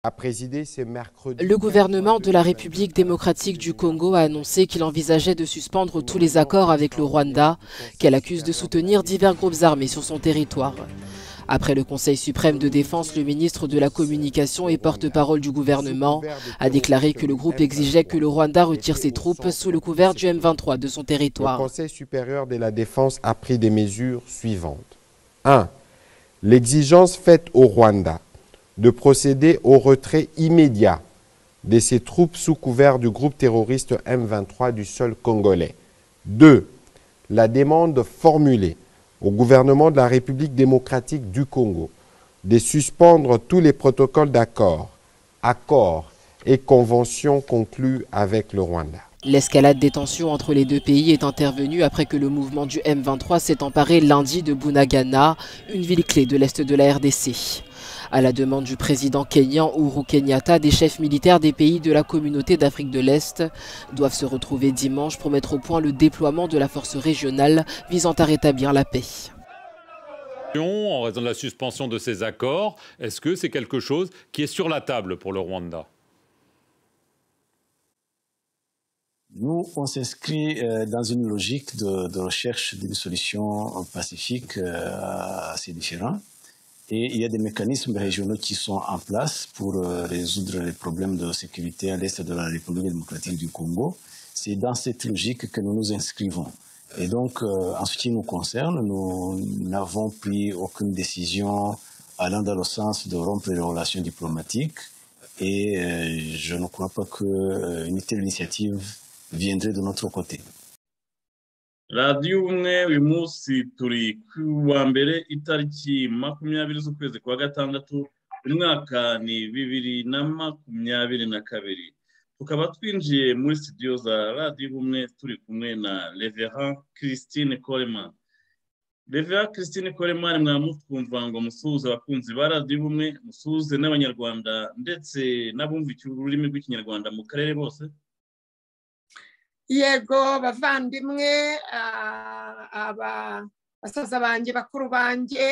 à présider, c'est mercredi. Le gouvernement de la République démocratique du Congo a annoncé qu'il envisageait de suspendre tous les accords avec le Rwanda, qu'elle accuse de soutenir divers groupes armés sur son territoire. Après le Conseil suprême de défense, le ministre de la Communication et porte-parole du gouvernement a déclaré que le groupe exigeait que le Rwanda retire ses troupes sous le couvert du M23 de son territoire. Le Conseil supérieur de la défense a pris des mesures suivantes. 1. L'exigence faite au Rwanda de procéder au retrait immédiat de ses troupes sous couvert du groupe terroriste M23 du sol congolais. 2. La demande formulée au gouvernement de la République démocratique du Congo de suspendre tous les protocoles d'accord, accords et conventions conclus avec le Rwanda. L'escalade des tensions entre les deux pays est intervenue après que le mouvement du M23 s'est emparé lundi de Bunagana, une ville clé de l'est de la RDC. À la demande du président kényan Uhuru Kenyatta, des chefs militaires des pays de la communauté d'Afrique de l'Est doivent se retrouver dimanche pour mettre au point le déploiement de la force régionale visant à rétablir la paix. En raison de la suspension de ces accords, est-ce que c'est quelque chose qui est sur la table pour le Rwanda Nous, on s'inscrit dans une logique de, de recherche d'une solution pacifique assez différente. Et il y a des mécanismes régionaux qui sont en place pour euh, résoudre les problèmes de sécurité à l'est de la République démocratique du Congo. C'est dans cette logique que nous nous inscrivons. Et donc, euh, en ce qui nous concerne, nous n'avons pris aucune décision allant dans le sens de rompre les relations diplomatiques. Et euh, je ne crois pas qu'une telle initiative viendrait de notre côté. radiyo umwe uyu munsi turi ku wa mbere itariki makumyabiri z'ukwezi kwa gatandatu umwaka ni bibiri na makumyabiri na kabiri tukaba twinjiye muri sitidiyo za radiyo umwe turi kumwe na revera christine coleman revera christine coleman mwamutwumva ngo musuhuze abakunzi ba radiyo umwe musuhuze n'abanyarwanda ndetse n'abumva ururimi rw'ikinyarwanda mu karere bose yego bavandimwe basaza banjye bakuru banjye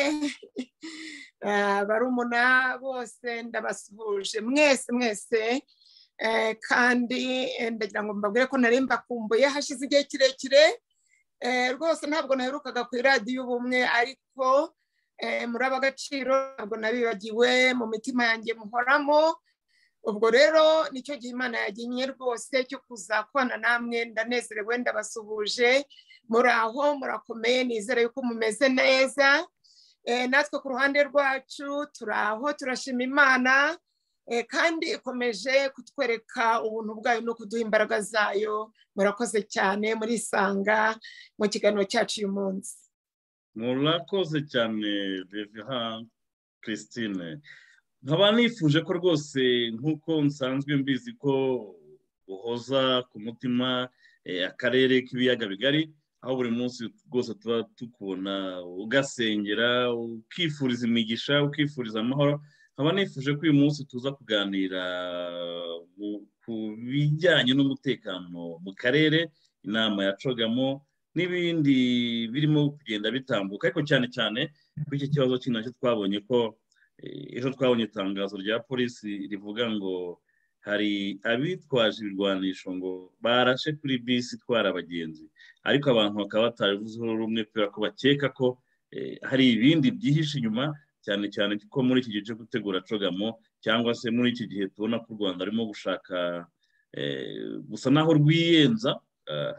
barumuna bose ndabasuhuje mwese mwese kandi ndagira ngo mbabwire ko nari mbakumbuye hashize igihe kirekire rwose ntabwo naherukaga ku iradiyo ubumwe ariko muri ab'agaciro ntabwo nabibagiwe mu mitima yanjye muhoramo ubwo rero nicyo gihe imana yagiye rwose cyo kuzakubana namwe ndanezerewe ndabasuhuje muri aho murakomeye nizere yuko mumeze neza natwe ku ruhande rwacu turi aho turashima imana kandi ikomeje kutwereka ubuntu bwayo no kuduha imbaraga zayo murakoze cyane murisanga mu kiganiro cyacu uyu munsi murakoze cyane reveha christine nkaba nifuje ko rwose nk'uko nsanzwe mbizi ko uhoza ku mutima akarere k'ibiyaga bigari aho buri munsi rwose tuba tukubona ugasengera ukifuriza imigisha ukifuriza amahoro nkaba nifuje ko uyu munsi tuza kuganira ku bijyanye n'umutekano mu karere inama yacogamo n'ibindi birimo kugenda bitambuka ariko cyane cyane kuri iki kibazo cy'intoki twabonye ko ejo twabonye itangazo rya polisi rivuga ngo hari abitwaje ibirwanisho ngo barashe kuri bisi itwara abagenzi ariko abantu bakaba batabivuzeho rumwe kubera ko bakeka ko hari ibindi byihishe inyuma cyane cyane ko muri iki gihe cyo gutegura cogamo cyangwa se muri iki gihe tubona ko u rwanda rurimo gushaka gusa naho rwiyenza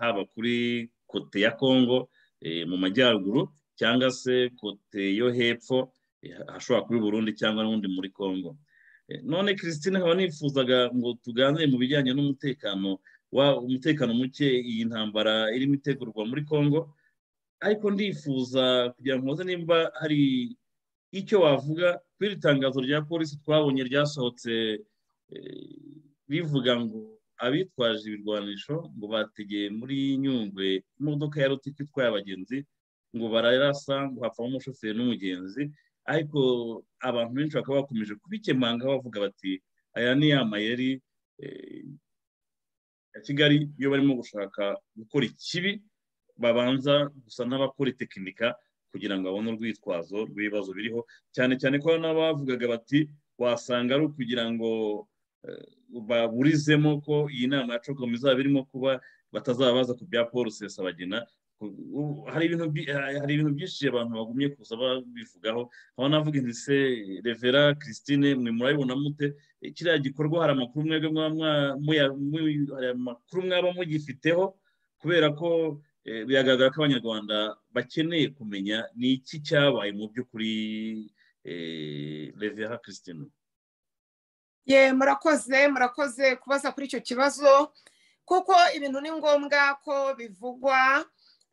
haba kuri kote ya kongo mu majyaruguru cyangwa se kote yo hepfo hashobora kuba Burundi cyangwa n'ubundi muri congo none christine haba nifuzaga ngo tuganire mu bijyanye n'umutekano umutekano muke iyi ntambara irimo itegurwa muri congo ariko ndifuza kugira ngo nimba hari icyo wavuga kuri iri tangazo rya polisi twabonye ryasohotse rivuga ngo abitwaje ibirwanisho ngo bategeye muri nyungwe imodoka ya rutiki itwaye abagenzi ngo bararasa ngo hapfamo umushoferi n'umugenzi ariko abantu benshi bakaba bakomeje kubikemanga bavuga bati aya ni ya mayeri eh, ya kigali iyo barimo gushaka gukora ikibi babanza gusa n'abakora itekinika kugira ngo babone urwitwazo rw'ibibazo biriho cyane cyane ko n'abavugaga bati wasanga ari ukugira ngo eh, baburizemo ko iyi nama ya cokom izaba irimo kuba batazabaza ku bya paul sesabagina ku- u- hari ibintu bi- ha- hari ibintu byinshi abantu bagumye kuza babivugaho aho navuga nti se revera christine mwe murabibona mute Eh, kiriya gikorwa hari amakuru mwebwe mwaba mwa- muya- mu- hari amakuru mwaba mugifiteho kubera ko eh, biragaragara ko abanyarwanda bakeneye kumenya ni iki cyabaye mu by'ukuri eh, revera christine ye murakoze murakoze kubaza kuri icyo kibazo kuko ibintu ni ngombwa ko bivugwa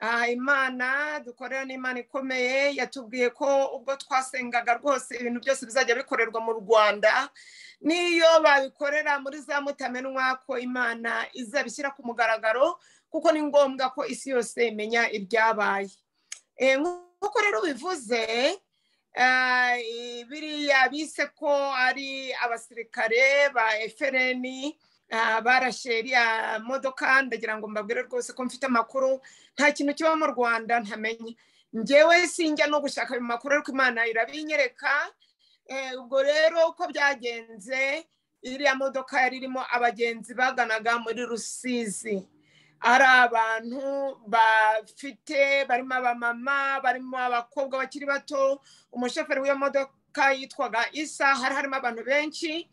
Ah, imana dukorera n'imana ikomeye yatubwiye ko ubwo twasengaga rwose ibintu byose bizajya bikorerwa mu rwanda n'iyo babikorera muri za mutamenwa ko imana izabishyira ku mugaragaro kuko ni ngombwa ko isi yose imenya ibyabaye Eh, nk'uko rero ubivuze Ah, eh, biriya bise ko ari abasirikare ba efereni barashe iriya modoka ndagira ngo mbabwire rwose ko mfite amakuru nta kintu kiba mu rwanda ntamenye ngewe sinjya no gushaka ayo makuru ariko imana irabinyereka Eh, ubwo rero uko byagenze iriya modoka yari irimo abagenzi baganaga muri rusizi ari abantu bafite barimo abamama barimo abakobwa bakiri bato umushoferi w'iyo modoka yitwaga isa hari harimo abantu benshi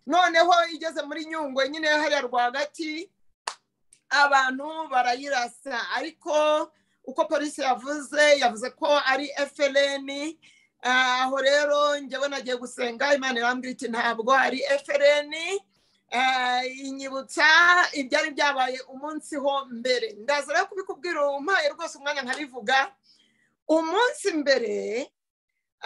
noneho igeze muri nyungwe nyine hariya rwagati abantu barayirasa ariko uko polisi yavuze yavuze ko ari frn Ah, aho rero njyewe nagiye gusenga imana irambwira iti ntabwo ari frn Eh, inyibutsa ibyari byabaye umunsi ho mbere ndaza rero kubikubwira umpaye rwose umwanya nkabivuga umunsi mbere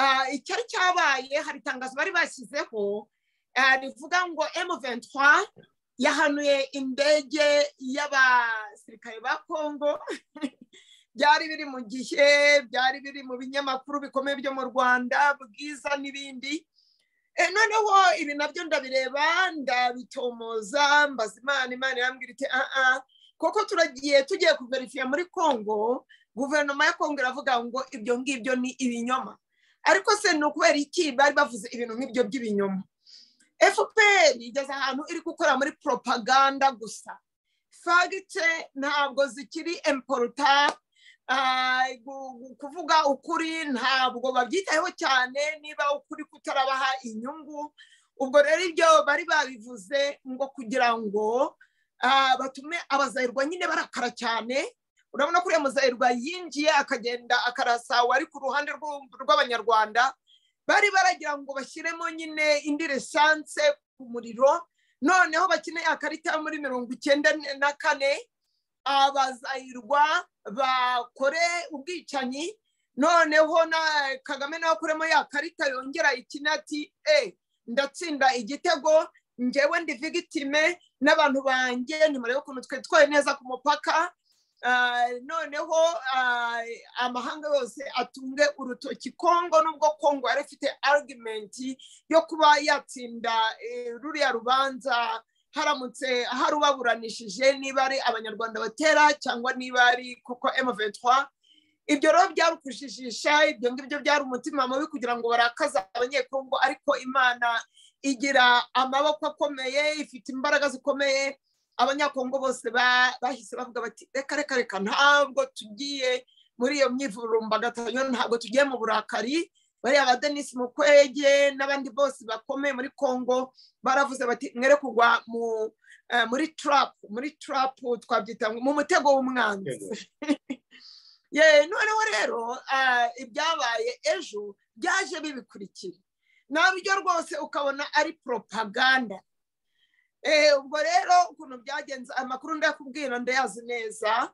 ah, icyari cyabaye hari itangazo bari bashyizeho ah, rivuga ngo M23 yahanuye indege y'abasirikare ba Kongo byari biri mu gihe byari biri mu binyamakuru bikomeye byo mu Rwanda bwiza n'ibindi Eh, noneho ibi nabyo ndabireba ndabitomoza mbaza imana imana irambwira iti aa kuko turagiye tugiye kuverifiya muri kongo guverinoma ya kongo iravuga ngo ibyo ngibyo ni ibinyoma ariko se ni ukubera iki bari bavuze ibintu nk'ibyo by'ibinyoma fpr igeze ahantu iri gukora muri propaganda gusa fagite ntabwo zikiri emporuta ah, gu- gu- kuvuga ukuri ntabwo babyitayeho cyane niba ukuri kutarabaha inyungu ubwo rero ibyo bari babivuze ngo kugira ngo ah, batume abazahirwa nyine barakara cyane urabona ko uriya muzahirwa yinjiye akagenda akarasa wari ku ruhande rw'u- rw'abanyarwanda bari baragira ngo bashyiremo nyine indi resanse ku muriro noneho bakeneye akarita yo muri mirongo icyenda na kane abazahirwa bakore ubwicanyi noneho na kagame nawe akuremo ya karita yongera ikina ati e ndatsinda igitego ngewe ndi vigitime n'abantu banjye nimurebe ukuntu twitwaye neza ku mupaka Ah, noneho ah, amahanga yose atunge urutoki kongo nubwo kongo yari ifite argumenti yo kuba yatsinda eh, ruriya rubanza haramutse hari ubaburanishije niba ari abanyarwanda batera cyangwa niba ari koko M23 ibyo rero byari ukujijisha ibyo ngibyo byari umutima mubi kugira ngo barakaze abanyekongo ariko imana igira amaboko akomeye ifite imbaraga zikomeye abanyakongo bose ba- bahise bavuga bati reka reka reka ntabwo tugiye muri iyo myivurumbagatanyo ntabwo tugiye mu burakari bariya ba denise mukwege n'abandi bose bakomeye muri kongo baravuze bati mwere kugwa mu eh, muri trap muri trap twabyita ngo mu mutego w'umwanzi ye noneho rero ah, ibyabaye ejo byaje bibikurikira nabyo rwose ukabona ari propaganda Eh, ubwo rero ukuntu byagenze amakuru ndakubwira ndayazi neza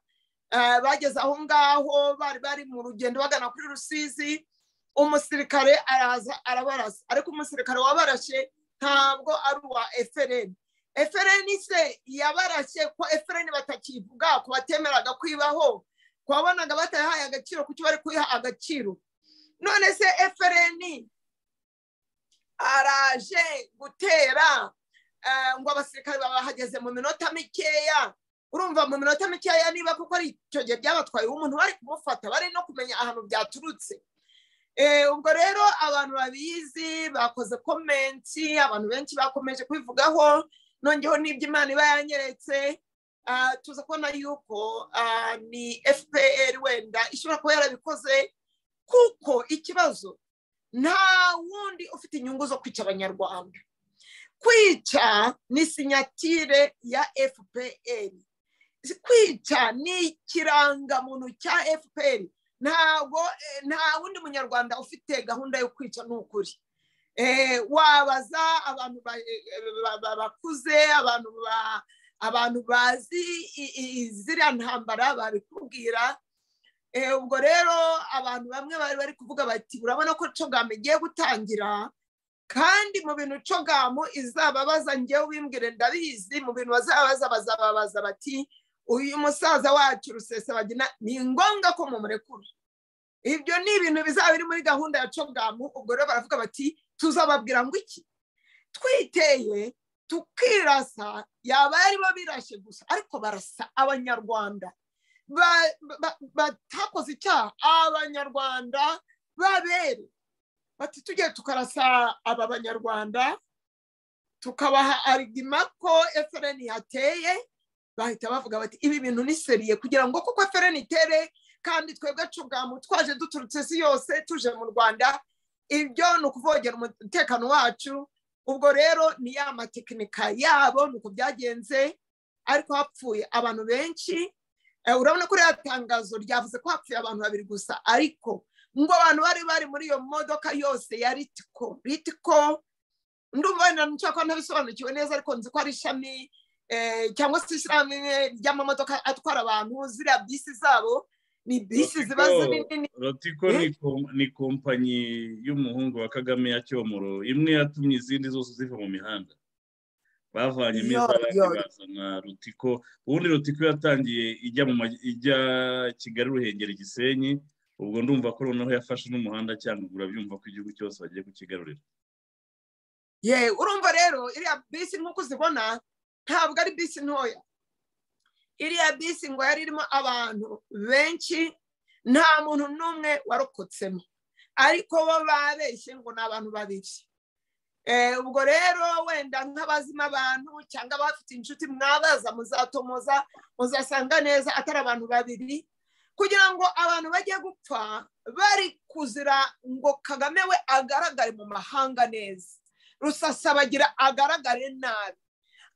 Ah, bageze aho ngaho bari bari mu rugendo bagana kuri rusizi umusirikare araza arabarasa ariko umusirikare wabarashe ntabwo ari uwa efereni efereni se yabarashye ko efereni batakivuga ko batemeraga kwibaho ko wabonaga batahaye agaciro kuki bari kuyiha agaciro none se efereni araje gutera eh, ngo abasirikare babahageze mu minota mikeya urumva mu minota mikeya niba kuko ari icyo gihe byabatwaye umuntu bari kumufata bari no kumenya ahantu byaturutse Eh, ubwo rero abantu babizi bakoze komenti abantu benshi bakomeje kubivugaho nongeho n'ibyo imana iba yanyeretse ah, tuza kubona yuko ah, ni fpr wenda ishobora kuba yarabikoze kuko ikibazo nta wundi ufite inyungu zo kwica abanyarwanda kwica ni sinyatire ya fpr kwica ni ikirangamuntu cya fpr ntabwo eh, nta wundi munyarwanda ufite gahunda yo kwica ni ukuri Eh, wabaza abantu ba- eh, ba- ba- bakuze abantu ba- abantu bazi i- i- ziriya ntambara babikubwira Eh, ubwo rero abantu bamwe bari bari kuvuga bati urabona ko cogamu igiye gutangira kandi mu bintu cogamu izababaza ngewe ubimbwire ndabizi mu bintu bazababaza bazababaza bati uyu musaza wacu rusesabagina ni ngombwa ko mumurekura ibyo ni ibintu bizaba biri muri gahunda ya cogamu ubwo rero baravuga bati tuzababwira ngo iki twiteye tukirasa yaba yaribo birashe gusa ariko barasa abanyarwanda ba- ba- batakoze icyaha abanyarwanda babere bati tujye tukarasa aba banyarwanda tukabaha arigima ko FRN yateye bahita bavuga bati ibi bintu ni seriye kugira ngo kuko FRN itere kandi twebwe cugamu twaje duturutse isi yose tuje mu rwanda ibyo ni ukuvogera umutekano wacu ubwo rero ni ya matekinika yabo ni uko byagenze ariko hapfuye abantu benshi Eh, urabona ko uriya tangazo ryavuze ko hapfuye abantu babiri gusa ariko ngo abantu bari bari muri iyo modoka yose ya ritiko ritiko ndumva wenda nshobora kuba ntabisobanukiwe neza ariko nzi ko ari ishami eh, cyangwa se ishyirahamwe ry'amamodoka atwara abantu ziriya bisi zabo ni bisi ziba Ritiko. zinini rotiko ni kom- ni kompanyi y'umuhungu wa kagame ya cyomoro imwe yatumye izindi zose ziva mu mihanda bavanyemo Yo, iz'abandi yo. bazana rutiko ubundi rutiko yatangiye ijya mu maj- ijya kigali ruhengeri gisenyi ubwo ndumva ko noneho yafashe n'umuhanda cyangwa byumva ko igihugu cyose bagiye kukigarurira ye urumva rero iriya bisi nk'uko uzibona ntabwo ari bisi ntoya iriya bisi ngo yari irimo abantu benshi nta muntu n'umwe warokotsemo ariko bo babeshye ngo ni abantu babiri Eh, ubwo rero wenda nk'abazima abantu cyangwa abafite inshuti mwabaza muzatomoza muzasanga neza atari abantu babiri kugira ngo abantu bajye gupfa bari kuzira ngo kagame we agaragare mu mahanga neza rusasabagira agaragare nabi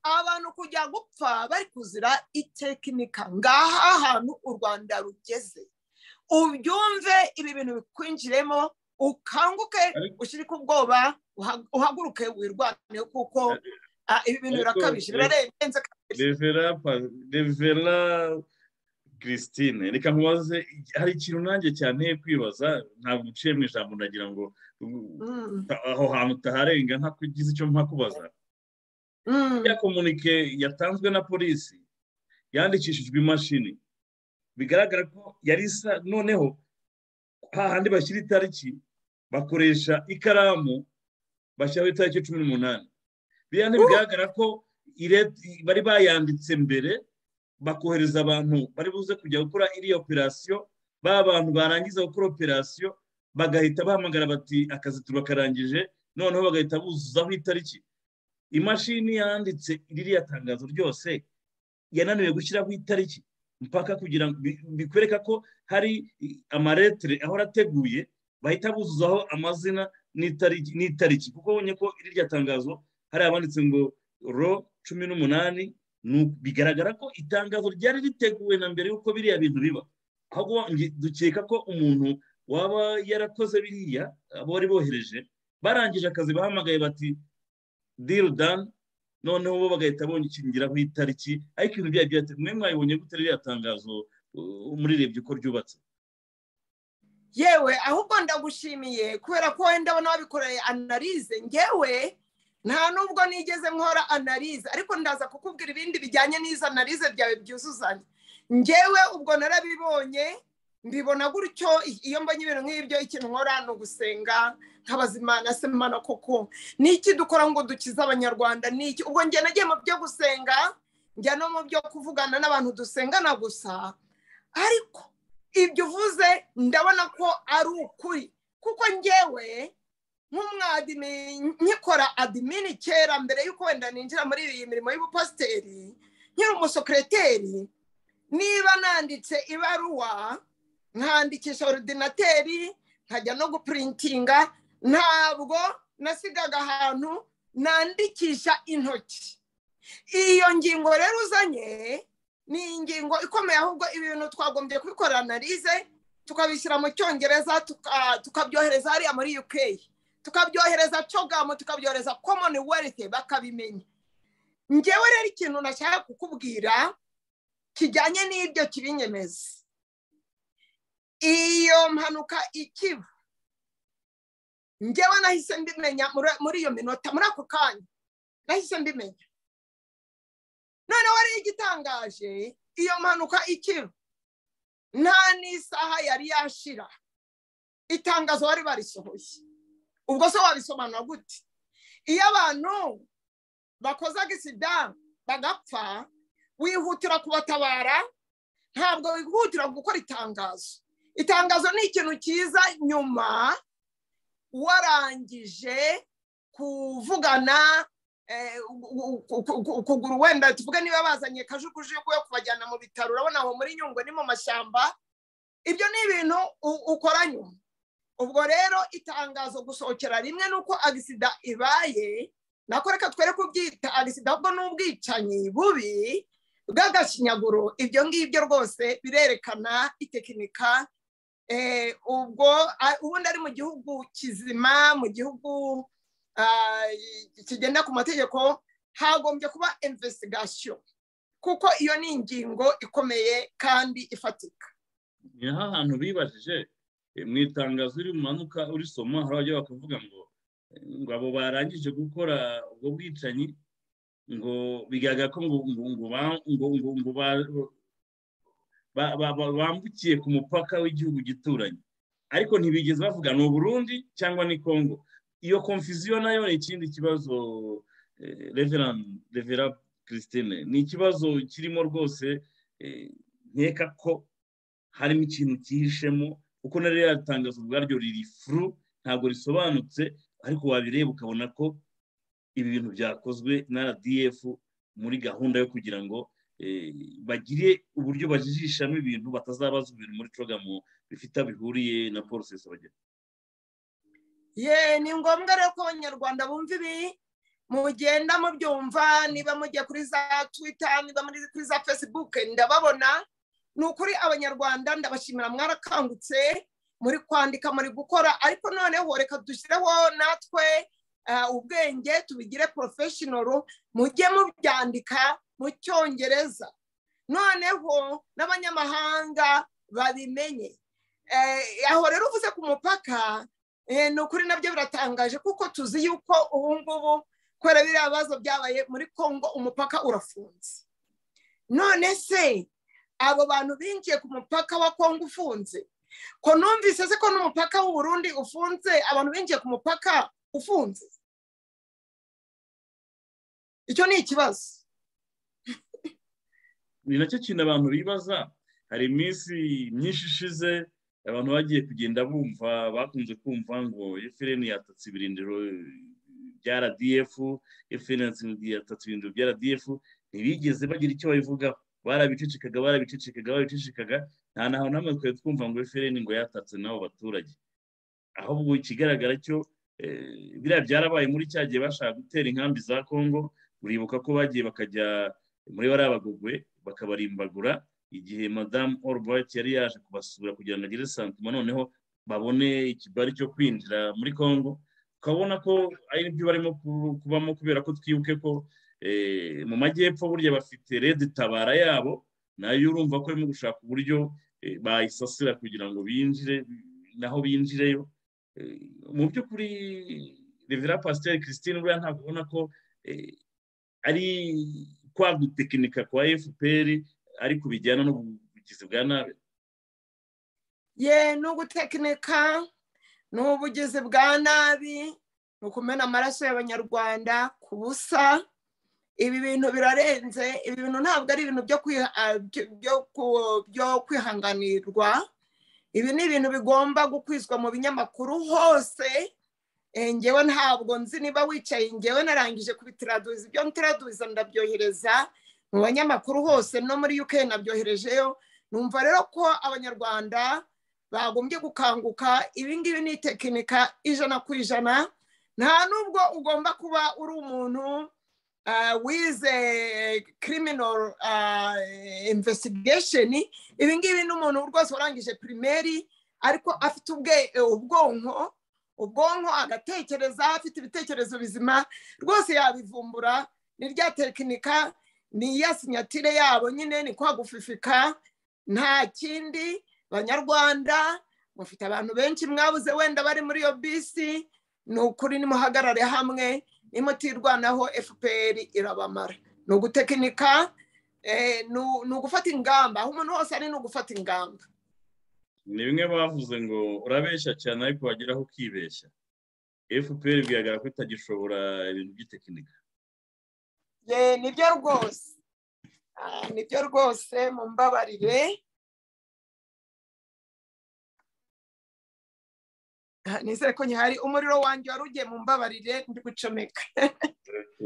abantu kujya gupfa bari kuzira itekinika ngaha hantu u rwanda rugeze ubyumve ibi bintu bikwinjiremo ukanguke Ariko- ushyirike ubwoba uha- uhaguruke wirwaniye kuko ah, ibi bintu Ariko- birakabije birarenze kabiri revera pa- revera christine reka nkubaze hari ikintu nanjye cyanteye kwibaza ntabwo uciye mu ijambo ndagira ngo Mm, aho hantu utaharenga ntakugize icyo mpakubaza mm. ya komunike yatanzwe na polisi yandikishijwe imashini bigaragara ko yari isa noneho hahandi bashyira itariki bakoresha ikaramu bashyiraho itariki cumi n'umunani biriya ntibigaragara ko ire- bari bayanditse mbere bakohereza abantu bari buze kujya gukora iriya operasiyo ba bantu barangiza gukora operasiyo bagahita bahamagara bati akazi turakarangije noneho bagahita buzuzaho itariki imashini yanditse ririya tangazo ryose yananiwe gushyiraho itariki mpaka kugira ngo bi- bikwereka ko hari i- amaretere ahora ateguye bahita buzuzaho amazina n'itariki n'itariki kuko ubonye ko ririya tangazo hari abanditse ngo ro cumi n'umunani nu- bigaragara ko itangazo ryari riteguwe na mbere y'uko biriya bintu biba ahubwo nge- dukeka ko umuntu waba yarakoze biriya abo bari bohereje barangije akazi bahamagaye bati deal done noneho bo bagahita bongeraho itariki ariko ibintu byari byateguwe mwe mwabibonye gute ririya tangazo uh, murirebye uko ryubatse yewe ahubwo ndagushimiye kubera ko wenda abona wabikoreye analize ngewe nta nubwo nigeze nkora analize ariko ndaza kukubwira ibindi bijyanye n'izo analize byawe byuzuzanya ngewe ubwo narabibonye mbibona gutyo iyo mbonye ibintu nk'ibyo ikintu nkora ni ugusenga nkabaza imana se imana koko ni iki dukora ngo dukize abanyarwanda ni iki ubwo njye nagiye mu byo gusenga njya no mu byo kuvugana n'abantu dusengana gusa ariko ibyo uvuze ndabona ko ari ukuri kuko njyewe nk'umwadimi nkikora adimini kera mbere y'uko wenda ninjira muri iyi mirimo y'ubupasiteri nkiri umusekereteri niba nanditse ibaruwa nkandikisha orudinateri nkajya no gupurintinga ntabwo nasigaga ahantu nandikisha intoki iyo ngingo rero uzanye ni ingingo ikomeye ahubwo ibintu twagombye kubikora analize tukabishyira mu cyongereza tukabyohereza hariya muri uk tukabyohereza cogamu tukabyohereza komoni werite bakabimenya ngewe rero ikintu nashaka kukubwira kijyanye n'ibyo kibinyemeza iyo mpanuka ikiba ngewe nahise mbimenya muri iyo minota muri ako kanya nahise mbimenya noneho ariyo igitangaje iyo mpanuka ikiba nta n'isaha yari yashira itangazo bari barisohoye ubwo se wabisobanura gute iyo abantu bakoze agisida bagapfa wihutira kubatabara ntabwo wihutira gukora itangazo itangazo ni ikintu cyiza nyuma warangije kuvugana ukuguru wenda tuvuge niba bazanye kajugujugu yo kubajyana mu bitaro urabona aho muri nyungwe ni mu mashyamba ibyo ni ibintu ukora nyuma ubwo rero itangazo gusohokera rimwe ni uko agisida ibaye nako reka twere kubyita agisida ahubwo ni ubwicanyi bubi bw'agashinyaguro ibyo ngibyo rwose birerekana itekinika ubwo ubundi ari mu gihugu kizima mu gihugu kigenda ku mategeko hagombye kuba investigation kuko iyo ni ingingo ikomeye kandi ifatika ni hantu bibajije mu itangazo uri manuka urisoma hari abajya bakavuga ngo ngo abo barangije gukora ubwo bwicanyi ngo bigaragara ko ngo bambukiye ku mupaka w'igihugu gituranye ariko ntibigeze bavuga ni uburundi cyangwa ni kongo iyo konfuziyo nayo ni ikindi kibazo revera christine ni ikibazo kirimo rwose nkeka ko harimo ikintu cyihishemo kuko na rero yatangaza ubwaryo riri furu ntabwo risobanutse ariko wabireba ukabona ko ibi bintu byakozwe na rdf muri gahunda yo kugira ngo bagire uburyo bajijishamo ibintu batazabaza ibintu muri cogamo bifite aho bihuriye na porosesi bagera ye ni ngombwa rero ko abanyarwanda bumva ibi mugenda mubyumva niba mujya kuri za twita niba muri kuri za fesibuke ndababona ni ukuri abanyarwanda ndabashimira mwarakangutse muri kwandika muri gukora ariko noneho reka dushyireho natwe ubwenge tubigire porofeshinoro mujye mubyandika mu cyongereza noneho n'abanyamahanga babimenye aho rero uvuze ku mupaka ni ukuri nabyo biratangaje kuko tuzi yuko ubu ngubu kubera biriya bibazo byabaye muri congo umupaka urafunze none se abo bantu binjiye ku mupaka wa congo ufunze ko numvise se ko n'umupaka w'uburundi ufunze abantu binjiye ku mupaka ufunze icyo ni ikibazo ni nacyo kintu abantu bibaza hari iminsi myinshi ishize abantu bagiye kugenda bumva bakunze kumva ngo efuperi yatatse ibirindiro bya rdf efuperi yatatse ibirindiro bya rdf ntibigeze bagira icyo babivugaho barabicicikaga barabicicikaga barabicicikaga nta naho namwe twari twumva ngo efuperi ngo yatatse n'abo baturage ahubwo ikigaragara cyo biriya byarabaye muri cya gihe bashaka gutera inkambi za congo uribuka ko bagiye bakajya muri bariya bagogwe bakabarimbagura igihe madamu orubayiti yari yaje kubasura kugira ngo agire santuma noneho babone ikibari cyo kwinjira muri congo ukabona ko ari byo barimo kubamo kubera ko twibuke ko mu majyepfo burya bafite redi tabara yabo nayo urumva ko barimo gushaka uburyo bayisasira kugira ngo binjire naho binjireyo mu by'ukuri revera pasiteri christine buriya ntabwo ubona ko ari kwa gutekinika kwa fpr ariko bijyana n'ubugizi bwa nabi ye ni ugutekinika ni ubugizi bwa nabi ni ukumena amaraso y'abanyarwanda ku busa ibi bintu birarenze ibi bintu ntabwo ari ibintu byo kwiha- ah, byo- byo ku- byo kwihanganirwa ibi ni ibintu bigomba gukwizwa mu binyamakuru hose Eh, ngewe ntabwo nzi niba wicaye ngewe narangije kubitiraduza ibyo ntiraduza ndabyohereza mu banyamakuru hose no muri uk nabyoherejeyo numva rero ko abanyarwanda bagombye gukanguka ibi ngibi ni tekinika ijana ku ijana nta nubwo ugomba kuba uri umuntu ah, wize criminal ah, investigation ibi ngibi ni umuntu rwose warangije pirimeri ariko afite ubwe- ubwonko ubwonko agatekereza afite ibitekerezo bizima rwose yabivumbura ni rya tekinika ni iya sinyatire yabo nyine ni kwa gufifika nta kindi banyarwanda mufite abantu benshi mwabuze wenda bari muri iyo bisi ni ukuri nimuhagarare hamwe nimutirwanaho fpr irabamara ni ugutekinika eh, ni u- ni ugufata ingamba aho umuntu wose ari ni ugufata ingamba ni bimwe bavuze ngo urabeshya cyane ariko wageraho ukibeshya fpr bigaragara ko itagishobora ibintu by'itekinika ye nibyo rwose Ah, nibyo rwose mumbabarire Ah, nizere ko nyihari umuriro wanjye wari ugiye mumbabarire ndi gucomeka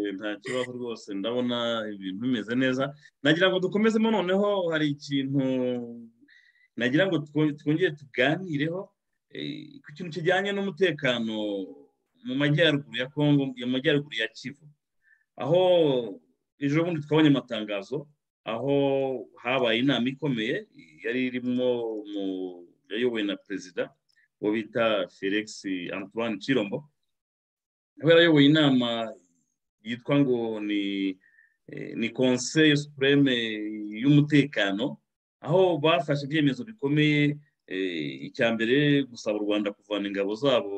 Eh, nta kibazo rwose ndabona ibintu bimeze neza nagira ngo dukomezemo noneho hari ikintu nagira ngo two- twongere tuganireho eh, ku kintu kijyanye n'umutekano mu majyaruguru ya kongo mu majyaruguru ya kivu aho ejo bundi twabonye amatangazo aho habaye inama ikomeye yari irimo mu- yayobowe na perezida uwo bita felix antoine chirombo yari yarayoboye inama yitwa ngo ni eh, ni conseil supreme y'umutekano aho bafashe ibyemezo bikomeye eh, icya mbere gusaba u rwanda kuvana ingabo zabo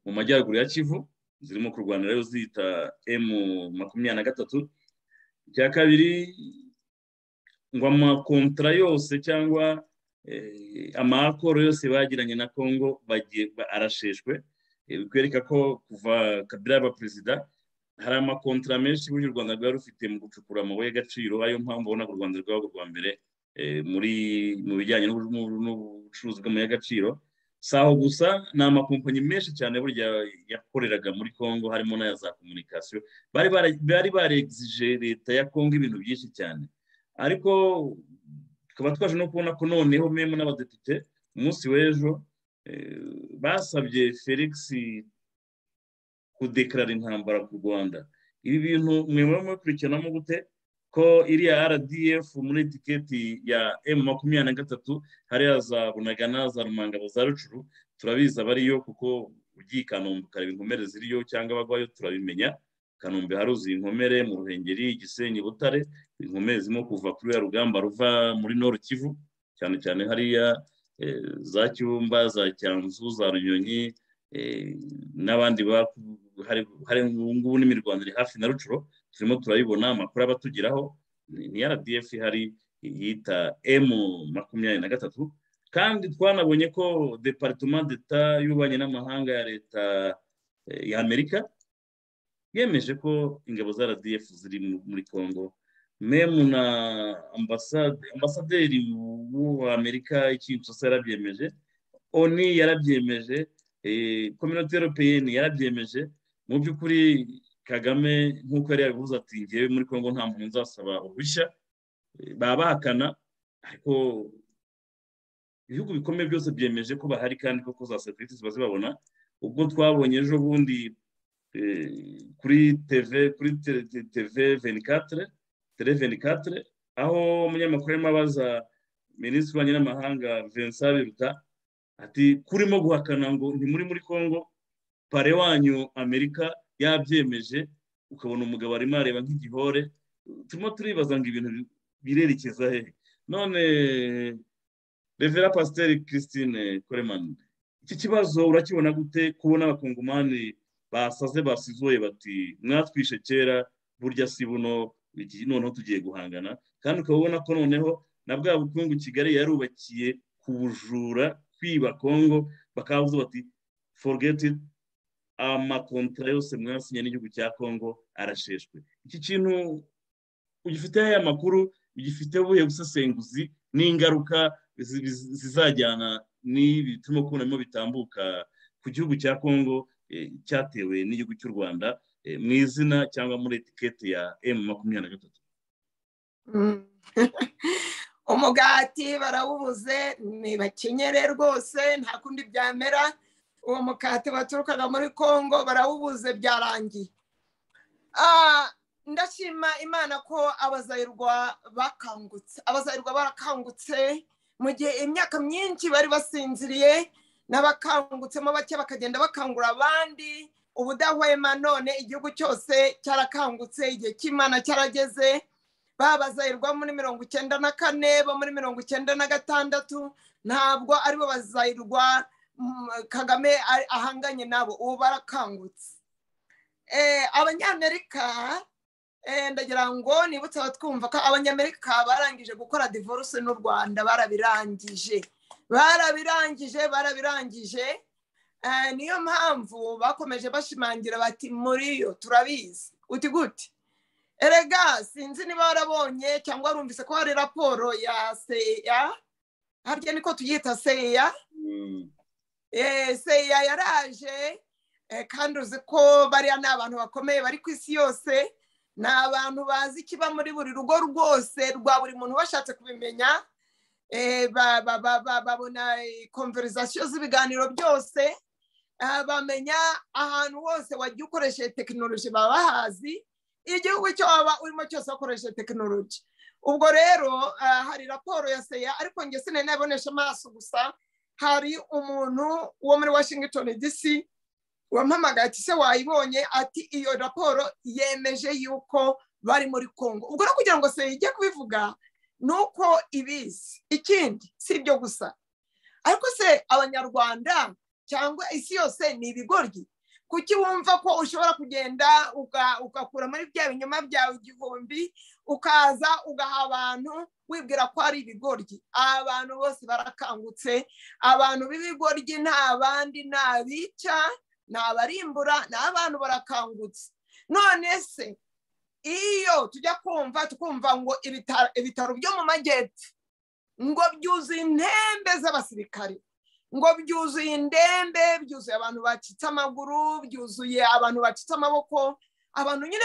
mu majyaruguru ya kivu zirimo kurwana rero zita emu makumyabiri na gatatu icya kabiri ngo amakontara yose cyangwa eh, amakoro yose bagiranye na kongo bagiye ba- arasheshwe Eh, bikwereka ko kuva kabila yaba perezida hari amakontara menshi burya u rwanda rwari rufite mu gucukura amabuye y'agaciro ariyo mpamvu ubonaga u rwanda rwaba urwa mbere eh, muri mu bijyanye n'ubu- n'ubu- n'ubucuruzi bw'amabuye y'agaciro si aho gusa ni amakompanyi menshi cyane burya yakoreraga muri congo harimo n'aya za komunikasiyo bari bara- bari baregizije leta ya congo ibintu byinshi cyane ariko tukaba twaje no kubona ko noneho memu n'abadepite umunsi w'ejo eh, basabye felix kudekarara intambara ku rwanda ibi bintu mwe murimo mubikurikiranamo gute ko iriya rdf muri etiketi ya emu makumyabiri na gatatu hariya za bunagana za rumangabo za rucuru turabizi abariyo kuko ugiye i kanombe ukareba inkomere ziriyo cyangwa abagwayo turabimenya kanombe haruzuye inkomere mu ruhengeri gisenyi butare inkomere zirimo kuva kuri ya rugamba ruva muri noru kivu cyane cyane hariya eh, za cyumba za cyanzu za runyonyi eh, n'abandi baku- hari hari ubu ngubu n'imirwano iri hafi na rucuro turimo turayibona amakuru aba atugeraho ni ni rdf ihari yita emu makumyabiri na gatatu kandi twanabonye ko deparitoma d'eta y'ububanyi n'amahanga ya leta eh, ya amerika yemeje ko ingabo za rdf ziri mu- muri congo memu na ambasade ambasaderi w'amerika ikinshasa yarabyemeje oni yarabyemeje kominote europeyeni yarabyemeje mu by'ukuri kagame nk'uko yari yabivuze ati ngewe muri congo nta muntu nzasaba uruhushya Eh, baba bahakana ariko ibihugu bikomeye byose byemeje ko bahari kandi koko za serivisi ziba zibabona ubwo twabonye ejo bundi eh, kuri tv kuri Tele- Te- tv 24 tele 24 aho umunyamakuru arimo abaza minisitiri w'ububanyi n'amahanga vincent biruta ati kurimo guhakana ngo ntimuri muri congo pare wanyu amerika yabyemeje ukabona umugabo arimo areba nk'igihore turimo turibaza ngo ibintu birerekeza hehe none revera pasiteri christine koreman iki kibazo urakibona gute kubona abakongomani basaze basizuye bati mwatwishe kera burya si buno iki- noneho tugiye guhangana kandi ukaba ubona ko noneho na bwa bukungu kigali yarubakiye ku bujura kwiba kongo bakavuze bati forogeti amakontara yose mwasinye n'igihugu cya kongo arasheshwe iki kintu ugifiteho aya makuru ugifiteho ubuye busesenguzi n'ingaruka zizajyana n'ibi turimo kubonamo bitambuka ku gihugu cya kongo cyatewe n'igihugu cy'u rwanda mu izina cyangwa muri etiketi ya emu makumyabiri na gatatu umugati barawubuze ntibakenyere rwose nta kundi byamera uwo mukati baturukaga muri congo barawubuze byarangiye ndashima imana ko abazayirwa bakangutse abazayirwa barakangutse mu gihe imyaka myinshi bari basinziriye n'abakangutsemo bake bakagenda bakangura abandi ubudahwema none igihugu cyose cyarakangutse igihe cy'imana cyarageze babazayirwa muri mirongo icyenda na kane bo muri mirongo icyenda na gatandatu ntabwo aribo bazayirwa kagame ahanganye nabo ubu barakangutse abanyamerika ndagira ngo nibutse abatwumva ko abanyamerika barangije gukora divorce n'u rwanda barabirangije barabirangije barabirangije niyo mpamvu bakomeje bashimangira bati muri yo turabizi uti gute erega sinzi niba warabonye cyangwa warumvise ko hari raporo ya seya harya niko tuyita seya seya yaraje kandi uzi ko bariya ni abantu bakomeye bari ku isi yose ni abantu bazi ikiba muri buri rugo rwose rwa buri muntu bashatse kubimenya babona konverizasiyo z'ibiganiro byose bamenya ahantu hose wajya ukoresheje tekinoloji baba bahazi igihugu cyo waba urimo cyose wakoresheje tekinoloji ubwo rero hari raporo ya seya ariko njye sinari nabonesha amaso gusa hari umuntu wo muri washington dc wampamagaye ati se wayibonye ati iyo raporo yemeje yuko bari muri congo ubwo no kugira ngo seya ijye kubivuga ni uko ibizi ikindi si ibyo gusa ariko se abanyarwanda cyangwa isi yose ni ibigoryi kuki wumva ko ushobora kugenda ugakura muri bya binyoma byawe igihumbi ukaza ugaha abantu wibwira ko ari ibigoryi abantu bose barakangutse abantu b'ibigoryi ni abandi ni abica ni abarimbura ni abantu barakangutse none se iyo tujya kumva tukumva ngo ibitaro byo mu majyepfo ngo byuzuye intembe z'abasirikare ngo byuzuye indembe byuzuye abantu bacitse amaguru byuzuye abantu bacitse amaboko abantu nyine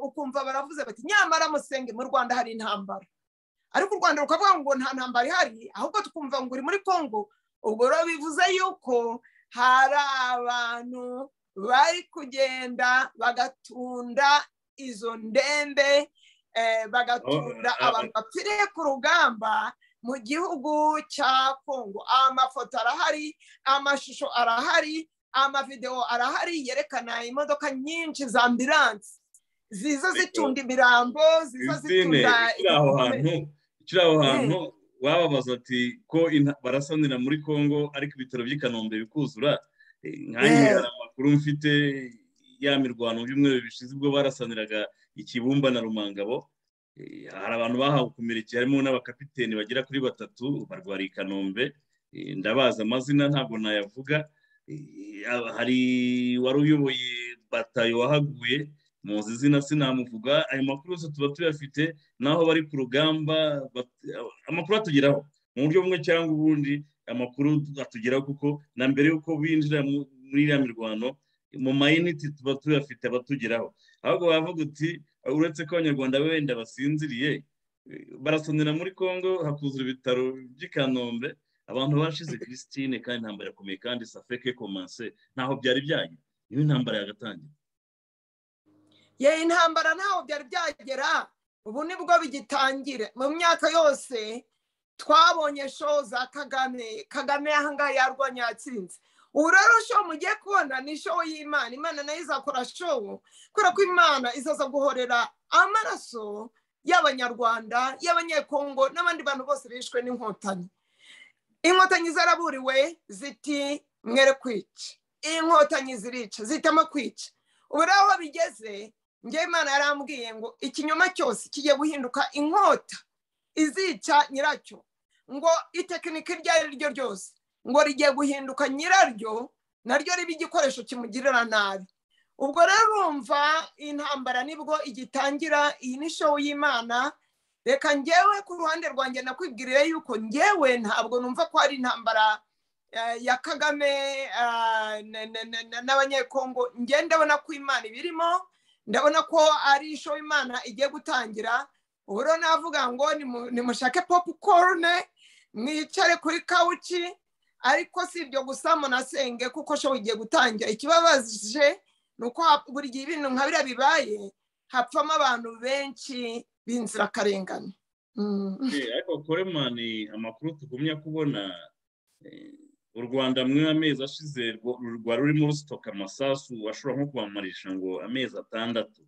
ukumva baravuze bati nyamara musenge mu rwanda hari intambara ariko u rwanda rukavuga ngo nta ntambara ihari ahubwo tukumva ngo uri muri congo ubwo rero bivuze yuko hari abantu bari kugenda bagatunda izo ndembe bagatunda abantu bapfiriye ku rugamba mu gihugu cya kongo amafoto arahari amashusho arahari amavidewo arahari yerekana imodoka nyinshi za ambiranse ziza zitunda imirambo ziza zitunda ikiri aho hantu wababaza ati ko barasanira muri kongo ariko ibitaro by'i kanombe bikuzura nkange hari amakuru mfite ya mirwano by'umweru bishize ubwo barasaniraga ikibumba na rumangabo hari abantu bahawe ukomereke harimo n'abakapiteni bagera kuri batatu barwariye i kanombe ndabaza amazina ntabwo nayavuga hari wari uyoboye batayo wahaguye muzi izina sinamuvuga ayo makuru yose tuba tuyafite n'aho bari ku rugamba amakuru atugeraho mu buryo bumwe cyangwa ubundi amakuru atugeraho kuko na mbere y'uko binjira muri iriya mirwano mu mayiniti tuba tuyafite abatugeraho ahubwo bavuga uti uretse ko abanyarwanda wenda basinziriye barasanira muri congo hakuzura ibitaro by'i kanombe abantu bashize christine kandi intambara irakomeye kandi safeke komanse ntaho byari byagera niyo intambara yagatangira ye intambara ntaho byari byagera ubu nibwo bigitangira mu myaka yose twabonye sho za kagame kagame ahangaha yarwanya yatsinze ubu rero showu mugiye kubona ni showu y'imana imana nayo izakora showu kubera ko imana izaza guhorera amaraso y'abanyarwanda y'abanyekongo n'abandi bantu bose bishwe n'inkotanyi inkotanyi zaraburiwe ziti mwere kwica inkotanyi zirica zitama kwica ubu rero aho bigeze njyewe imana yarambwiye ngo ikinyoma cyose kigiye guhinduka inkota izica nyiracyo ngo itekinika iryo ari ryo ryose ngo rigiye guhinduka nyiraryo naryo riba igikoresho kimugirira nabi ubwo rero urumva intambara nibwo igitangira iyi ni showu y'imana reka ngewe ku ruhande rwanjye nakwibwiriye yuko ngewe ntabwo numva ko hari intambara ya kagame n'abanyekongo ngewe ndabona ko imana ibirimo ndabona ko ari isho imana igiye gutangira ubu rero navuga ngo nimushake popukorune mwicare kuri kawuci ariko si ibyo gusa munasenge kuko showu igiye gutangira ikibabaje ni uko buri gihe ibintu nka biriya bibaye hapfamo abantu benshi b'inzirakarengane ariko koremani amakuru tugumya kubona u rwanda muri amezi ashize rwari rurimo rusitoka amasasu ashobora nko kubamarisha ngo amezi atandatu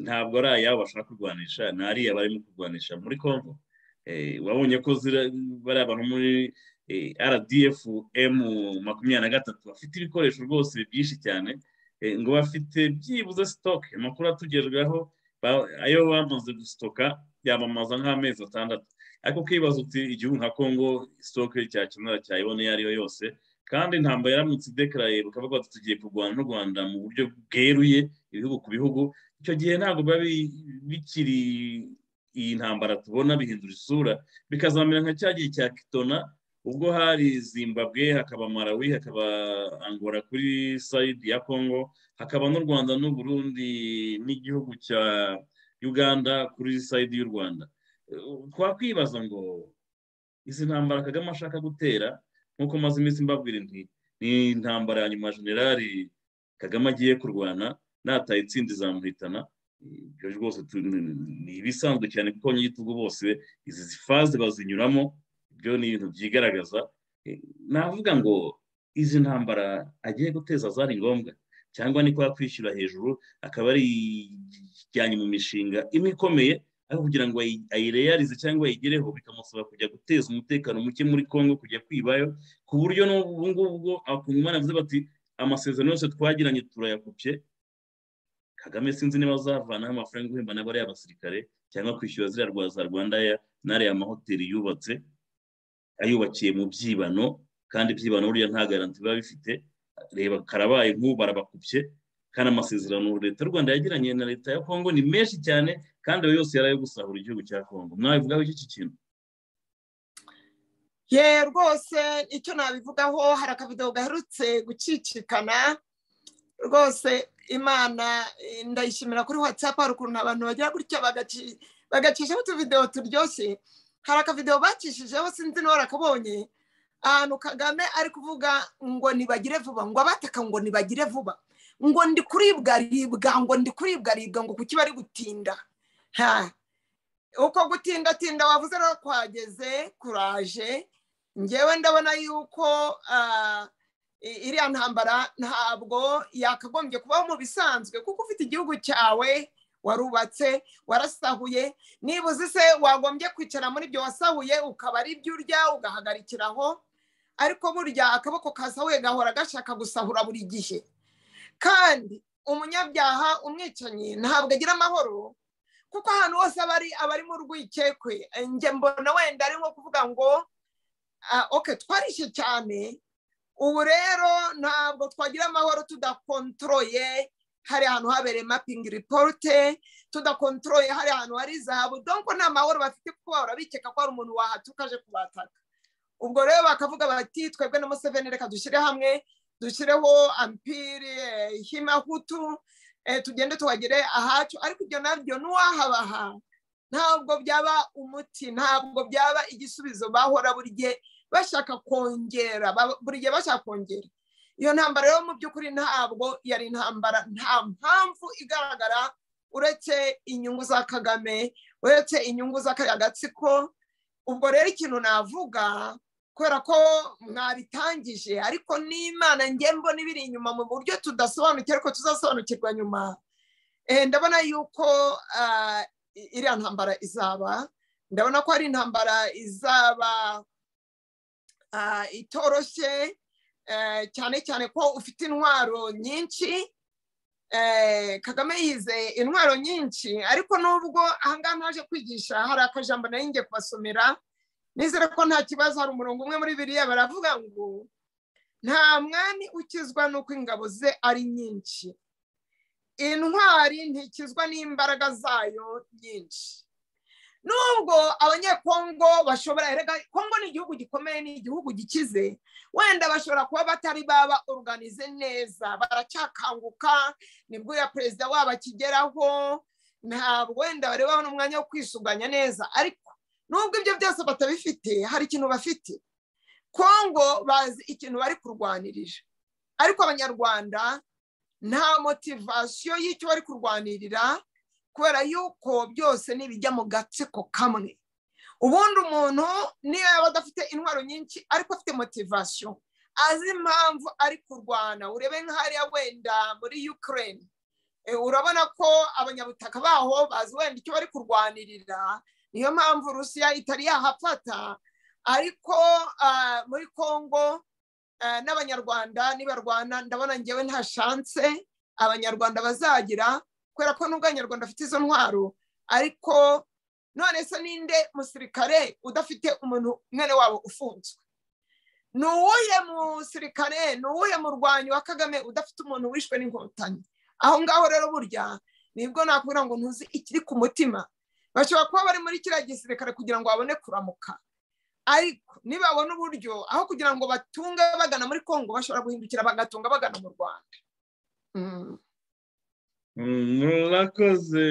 ntabwo ari ayabo bashaka kurwanisha ni ariya barimo kurwanisha muri kongo wabonye ko bari abantu muri rdf emu makumyabiri na gatatu bafite ibikoresho rwose byinshi cyane ngo bafite byibuze sitoke amakuru atugezweho ayo bamaze gusitoka yamamaza nk'amezi atandatu ariko ukibaza uti igihugu nka congo sitoke cyakemura cyayibona iyo ariyo yose kandi ntabwo yaramutse idekaraye bakavuga bati tugiye kurwana n'u rwanda mu buryo bweruye ibihugu ku bihugu icyo gihe ntabwo biba bikiri iyi ntambara tubona bihindura isura bikazamera nka cya gihe cya kitona ubwo hari zimbabwe hakaba marawi hakaba angora kuri sayidi ya congo hakaba n'u rwanda n'uburundi n'igihugu cya uganda kuri sayidi y'u rwanda twakwibaza ngo izi ntambara kagame ashaka gutera nk'uko maze iminsi mbabwira nti ni intambara ya nyuma generali kagame agiye kurwana nataye itsinda izamuhitana ibyo rwose ni ibisanzwe cyane kuko nyigitugu bose izi faze bazinyuramo ibyo ni ibintu byigaragaza navuga ngo izi ntambara agiye guteza zari ngombwa cyangwa ni ko yakwishyura hejuru akaba ari ijyanye mu mishinga imwe ikomeye kugira ngo ayireyarize cyangwa ayigereho bikamusaba kujya guteza umutekano muke muri congo kujya kwibayo ku buryo n'ubu ngubu akungumana avuze bati amasezerano yose twagiranye turayakopye kagame sinzi niba azavanaho amafaranga uhemba n'abariya basirikare cyangwa kwishyura ziriya rwa za rwandaya n'ariya mahoteli yubatse ayubakiye mu byibano kandi ibyibano buriya nta garanti biba bifite reba karabaye nk'ubu barabakupye kandi amasezerano leta y'u rwanda yagiranye na leta ya kongo ni menshi cyane kandi ayo yose yari ayo gusahura igihugu cya kongo mwabivugaho iki kintu ye rwose icyo nabivugaho hari akavido gaherutse gucicikana rwose imana ndayishimira kuri watsapu hari ukuntu abantu bagira gutya bagacishaho utuvidewo turyoshye hari akavidewo bacishijeho sinzi niba warakabonye ahantu kagame ari kuvuga ngo nibagire vuba ngo abataka ngo nibagire vuba ngo ndi kuribwa ribwa ngo ndi kuribwa ribwa ngo kuki bari gutinda uko gutinda tinda wavuze rero kwageze kuraje ngewe ndabona yuko iriya ntambara ntabwo yakagombye kubaho mu bisanzwe kuko ufite igihugu cyawe warubatse warasahuye nibuze se wagombye kwicara muri ibyo wasahuye ukaba ari ibyo urya ugahagarikiraho ariko burya akaboko kasahuye gahora gashaka gusahura buri gihe kandi umunyabyaha umwicanyi ntabwo agira amahoro kuko ahantu hose aba ari mu rwikekwe njye mbona wenda ari nko kuvuga ngo oke twarishye cyane ubu rero ntabwo twagira amahoro tudakontoroye hari ahantu habereye mapingi ripote tudakontoroye hari ahantu hari zahabu donko nta mahoro bafite kuko bahora bikeka ko hari umuntu wahatuka aje kubataka ubwo rero bakavuga bati twebwe na museveni reka dushyire hamwe dushyireho ampiri himahutu tugende tuhagere ahacu ariko ibyo nabyo n'uwahabaha ntabwo byaba umuti ntabwo byaba igisubizo bahora buri gihe bashaka kongera buri gihe bashaka kongera iyo ntambara rero mu by'ukuri ntabwo yari intambara nta mpamvu igaragara uretse inyungu za kagame uretse inyungu z'akariya gatsiko ubwo rero ikintu navuga kubera ko mwabitangije ariko n'imana ngembo n'ibiri inyuma mu buryo tudasobanukiwe ariko tuzasobanukirwa nyuma ndabona yuko iriya ntambara izaba ndabona ko ari intambara izaba itoroshye cyane cyane ko ufite intwaro nyinshi eh, kagame yize intwaro nyinshi ariko nubwo ahangaha ntaje kwigisha hari akajambo nari ngiye kubasomera nizere ko nta kibazo hari umurongo umwe muri biriya baravuga ngo nta mwami ukizwa n'uko ingabo ze ari nyinshi intwari ntikizwa n'imbaraga zayo nyinshi nubwo abanyekongo bashobora erega kongo ni igihugu gikomeye ni igihugu gikize wenda bashobora kuba batari baba oruganize neza baracyakanguka nibwo ya perezida wabo akigeraho ntabwo wenda bari babona umwanya wo kwisuganya neza ariko nubwo ibyo byose batabifite hari ikintu bafite kongo bazi ikintu bari kurwanirira ariko abanyarwanda nta motivasiyo y'icyo bari kurwanirira kubera yuko byose nibijya mu gatsiko kamwe ubundi umuntu niyo yaba adafite intwaro nyinshi ariko afite motivasiyo azi impamvu ari kurwana urebe nk'ahariya wenda muri ukraine urabona ko abanyabutaka baho bazi wenda icyo bari kurwanirira niyo mpamvu rusiya itari yahafata ariko muri congo n'abanyarwanda nibarwana ndabona ngewe nta shanse abanyarwanda bazagira kubera ko nubwo abanyarwanda bafite izo ntwaro ariko none se ninde musirikare udafite umuntu mwene wabo ufunzwe ni uwuhe musirikare ni uwuhe murwanyi wa kagame udafite umuntu wishwe n'inkotanyi aho ngaho rero burya nibwo nakubwira ngo ntuzi ikiri ku mutima bashobora kuba bari muri kiriya gisirikare kugira ngo babone kuramuka ariko nibabona uburyo aho kugira ngo batunge bagana muri congo bashobora guhindukira bagatunga bagana mu rwanda murakoze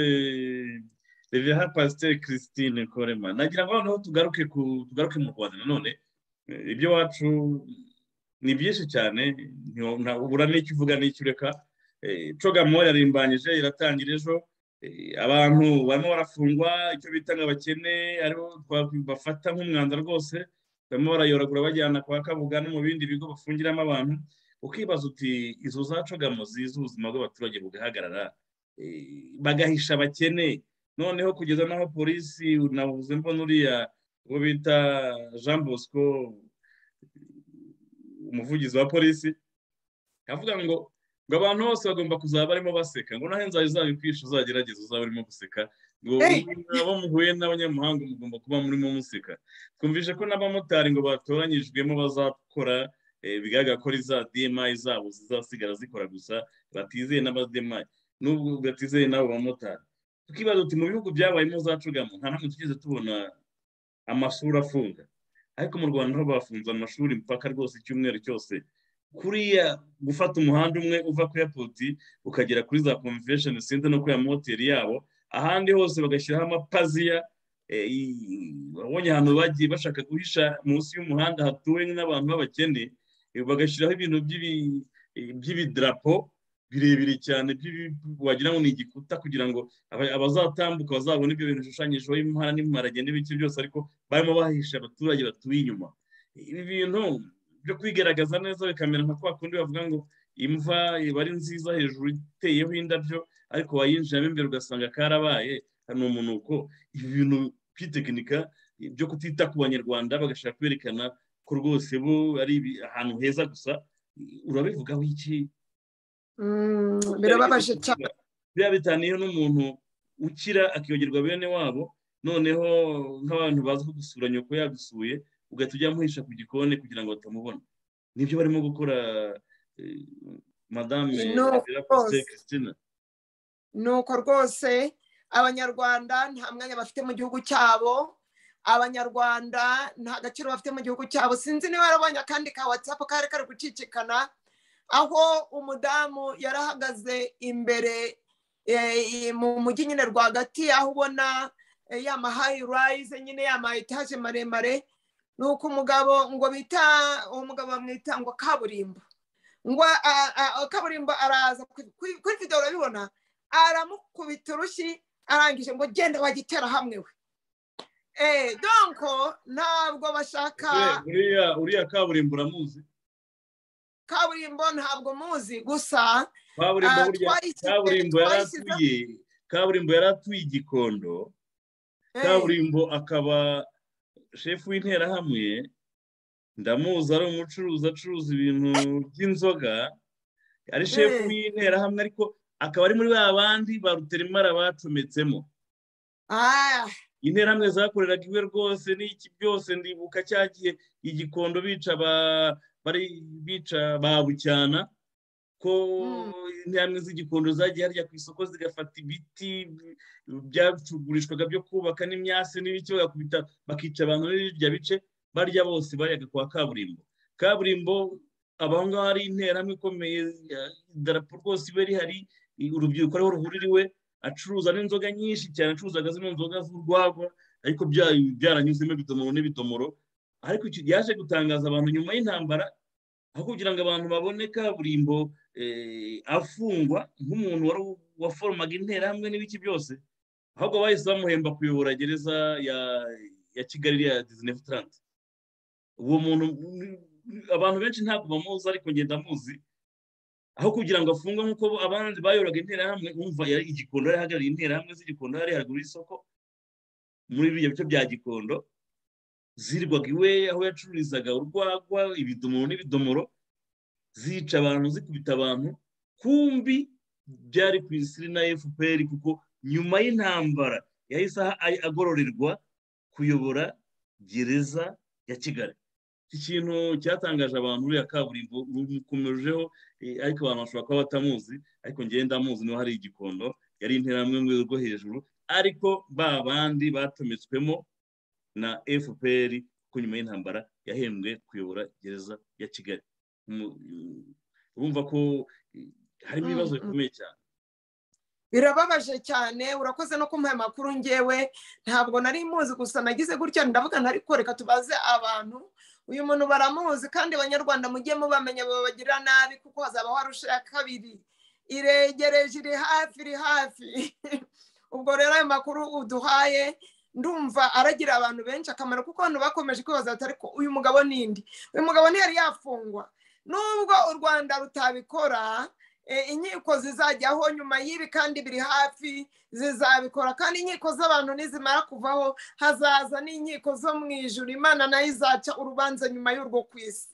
reveha pasiteri christine korema nagira ngo noneho tugaruke ku tugaruke mu rwanda nanone ibyo wacu ni byinshi cyane ubura n'icyo uvuga n'icyo ureka cogamo yarimbanyije iratangira ejo abantu barimo barafungwa icyo bita ngo abakene aribo bafata nk'umwanda rwose barimo barayoragura bajyana kwa kabuga no mu bindi bigo bafungiramo abantu ukibaza uti izo zacogamo ziza ubuzima bw'abaturage bugahagarara bagahisha abakene noneho kugeza n'aho polisi navuze mbona uriya uwo bita jean bosco umuvugizi wa polisi avuga ngo ngo abantu bose bagomba kuzaba barimo baseka ngo naho inzara izabikwisha uzagerageza uzaba urimo guseka ngo abo muhuye n'abanyamuhanga mugomba kuba murimo museka twumvise ko n'abamotari ngo batoranyijwemo bazakora bigaragara ko za demayi zabo zizasigara zikora gusa batizeye n'abademayi n'ubwo batizeye n'abo bamotari tukibaza uti mu bihugu byabayemo zacugamo nta n'umwe tugeze tubona amashuri afunga ariko mu rwanda ho bafunze amashuri mpaka rwose icyumweru cyose kuriya gufata umuhanda umwe uva ku yapoti ukagera kuri za convention center no kuri ya moteri yabo ahandi hose bagashyiraho amapaziya babonye ahantu bagiye bashaka guhisha munsi y'umuhanda hatuwe n'abantu b'abakene bagashyiraho ibintu by'ibidarapo birebire cyane wagira ngo ni igikuta kugira ngo abazatambuka bazabone ibyo bintu bishushanyijeho impara n'imparage n'ibice byose ariko barimo bahisha abaturage batuye inyuma ibi bintu byo kwigaragaza neza bikamera nka kwa kundi bavuga ngo imva iba ari nziza hejuru iteyeho indabyo ariko wayinjiramo imbere ugasanga karabaye ni umunuko ibi bintu by'itekinika byo kutita ku banyarwanda bagashaka kwerekana ko rwose bo ari ahantu heza gusa urabivugaho iki birababaje cyane biba bitaniyeho n'umuntu ukira akiyogerwa bene wabo noneho nk'abantu bazi ko gusura nyoko yagusuye ugahita ujya muhisha ku gikoni kugira ngo batamubona nibyo barimo gukora madame christina ni uko rwose abanyarwanda nta mwanya bafite mu gihugu cyabo abanyarwanda nta gaciro bafite mu gihugu cyabo sinzi niba yarabonye akandi ka watsapu kari kari gucicikana aho umudamu yarahagaze imbere mu mujyi nyine rwagati aho ubona ya mahayirayize nyine ya etaje maremare ni uko umugabo ngo bita uwo mugabo bamwita ngo kaburimbo ngo kaburimbo araza kuri videwo urabibona aramukubita urushyi arangije ngo genda wagitera hamwe we eee donko ntabwo bashaka uriya kaburimbo uramuzi kaburimbo ntabwo muzi gusa kaburimbo yari atuye kaburimbo yari atuye igikondo kaburimbo akaba shefu w'interahamwe ndamuzi ari umucuruzi acuruza ibintu by'inzoga ari shefu y'interahamwe ariko akaba ari muri ba bandi ba ruterimara bacometsemo Ah, interahamwe zakoreraga iwe rwose n'iki byose ndibuka cyagiye igikondo bica ba bari bica ba bucyana ko interahamwe z'igikondo zagiye harya ku isoko zigafata ibiti byacugurishwaga byo kubaka n'imyasi n'ibiki bagakubita bakica abantu muri birya bice barya bose baryaga kwa kaburimbo kaburimbo abaho ngaho ari interahamwe ikomeye idarapo rwose iba rihari urubyiruko ariho ruhuririwe acuruza n'inzoga nyinshi cyane acuruzaga zino nzoga z'urwagwa ariko bya- byaranyuzemo ibidomoro n'ibidomoro ariko iki- yaje gutangaza abantu nyuma y'intambara aho kugira ngo abantu babone kaburimbo eh, afungwa nk'umuntu wari waforomaga interahamwe n'ibiki byose ahubwo bahise bamuhemba kuyobora gereza ya ya kigali ya disney futarante uwo muntu abantu benshi ntabwo bamuzi ariko ngenda muzi aho kugira ngo afungwe nk'uko abandi bayoraga interahamwe umva yari igikondo yari ahagarariye interahamwe z'igikondo yari haruguru y'isoko muri biriya bice bya gikondo zirirwaga iwe aho yacururizaga urwagwa ibidomoro n'ibidomoro zica abantu zikubita abantu kumbi byari ku isiri na fpr kuko nyuma y'intambara yahise aha- a- agororerwa kuyobora gereza ya kigali iki kintu cyatangaje abantu uriya kaburimbo rumukomejeho eh, ariko abantu bashobora kuba batamuzi ariko ngenda ndamuzi niba hari igikondo yari interahamwe mu rwego rwo hejuru ariko ba bandi batumitswemo na fpr ku nyuma y'intambara yahembwe kuyobora gereza ya kigali Mu- urumva ko eh, harimo Mm, ibibazo mm. bikomeye cyane birababaje cyane urakoze no kumuha amakuru ngewe ntabwo nari muzi gusa nagize gutya ndavuga ntari koreka tubaze abantu uyu muntu baramuzi kandi abanyarwanda mujye mubamenya babagirira nabi kuko hazaba harusha ya kabiri iregereje iri hafi iri hafi ubwo rero ayo makuru uduhaye ndumva aragira abantu benshi akamaro kuko abantu bakomeje kwibaza bati ariko uyu mugabo nindi uyu mugabo ntiyari yafungwa nubwo u rwanda rutabikora eh, inkiko zizajyaho nyuma y'ibi kandi biri hafi zizabikora kandi inkiko z'abantu nizimara kuvaho hazaza n'inkiko zo mu ijuru imana nayo izaca urubanza nyuma y'urwo ku isi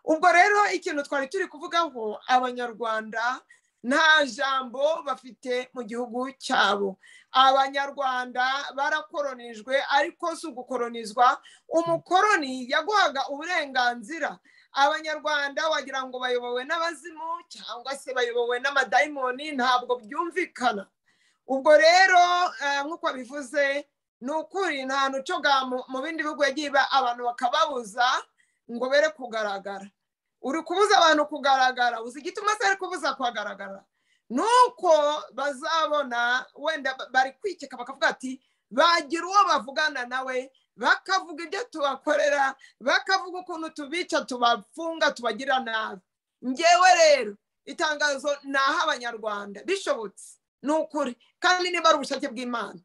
ubwo rero ikintu twari turi kuvugaho abanyarwanda nta jambo bafite mu gihugu cyabo abanyarwanda barakoronijwe ariko si ugukoronizwa umukoroni yaguhaga uburenganzira abanyarwanda wagira ngo bayobowe n'abazimu cyangwa se bayobowe n'amadayimoni ntabwo byumvikana ubwo rero eh, nk'uko bivuze ni ukuri nta nucoga mu bindi bihugu yagiye iba abantu bakababuza ngo bere kugaragara uri kubuza abantu kugaragara uzi igituma se ari kubuza kuhagaragara ni uko bazabona wenda ba- bari kwikeka bakavuga ati bagira uwo bavugana nawe bakavuga ibyo tubakorera bakavuga ukuntu tubica tubafunga tubagirira nabi ngewe rero itangazo ni ah'abanyarwanda bishobotse ni ukuri kandi niba ari ubushake bw'imana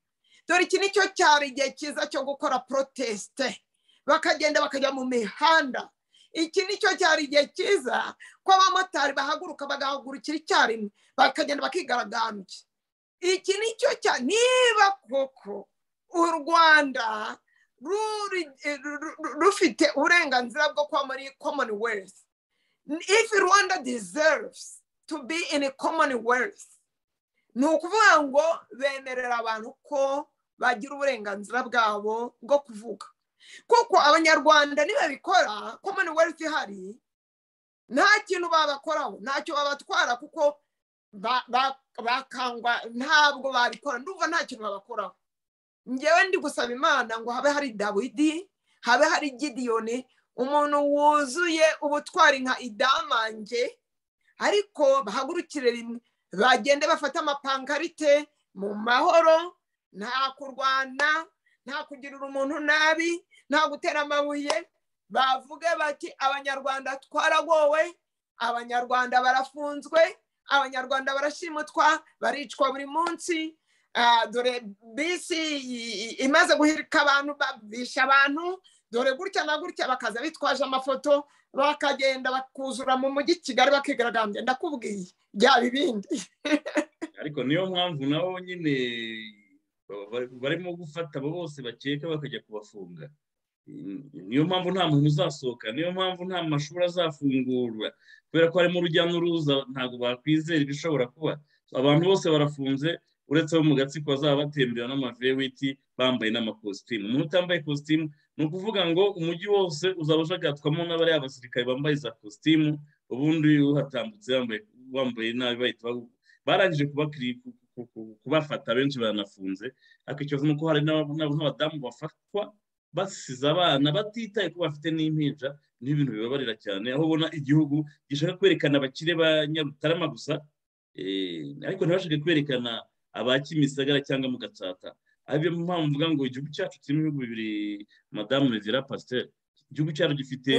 dore iki ni cyo cyaba igihe cyiza cyo gukora proteste bakagenda bakajya mu mihanda iki ni cyo cyari igihe cyiza ko abamotari bahaguruka bagahagurukira icyarimwe bakagenda bakigaragambya iki ni cyo cya niba koko u rwanda ruri- ru- ru- rufite uburenganzira bwo kuba muri commonwealth if rwanda deserves to be in a commonwealth ni ukuvuga ngo bemerera abantu ko bagira uburenganzira bwabo bwo kuvuga kuko abanyarwanda nibabikora commonwealth ihari nta kintu babakoraho ntacyo babatwara kuko ba- ba- bakangwa ntabwo babikora ndumva nta kintu babakoraho ngewe ndi gusaba imana ngo habe hari dawidi habe hari gidiyoni umuntu wuzuye ubutwari nka idamange ariko bahagurukire rimwe bagende bafate amapankarite mu mahoro nta kurwana nta kugirira umuntu nabi nta gutera amabuye bavuge bati abanyarwanda twaragowe abanyarwanda barafunzwe abanyarwanda barashimutwa baricwa buri munsi Ah, dore bisi i- i- imaze guhirika abantu babisha abantu dore gutya na gutya bakaza bitwaje amafoto bakagenda bakuzura mu mujyi kigali bakigaragambya ndakubwiye byaba ibindi ariko niyo mpamvu nabo nyine ba- barimo gufata abo bose bakeka bakajya kubafunga niyo mpamvu nta muntu uzasohoka niyo mpamvu nta mashuri azafungurwa kubera ko harimo urujya n'uruza ntabwo bakwizera ibishobora kuba abantu bose barafunze uretse bo mu gatsiko bazaba batembera n'amaverewiti bambaye n'amakositimu umuntu utambaye kositimu ni ukuvuga ngo umujyi wose uzaba ushagatswamo n'abariya basirikare bambaye za kositimu ubundi uhatambutse wambaye nabi bahita barangije kubafata benshi baranafunze ariko ikibazo ni uko hari n'abadamu bafatwa basize abana batitaye ko bafite n'impinja ni ibintu bibabarira cyane aho ubona igihugu gishaka kwerekana abakire ba nyarutarama gusa ariko ntibashake kwerekana aba kimisagara cyangwa mu gatsata ariyo mpamvu mvuga ngo igihugu cyacu kirimo ibihugu bibiri madamu rezera pasiteri igihugu cyacu gifite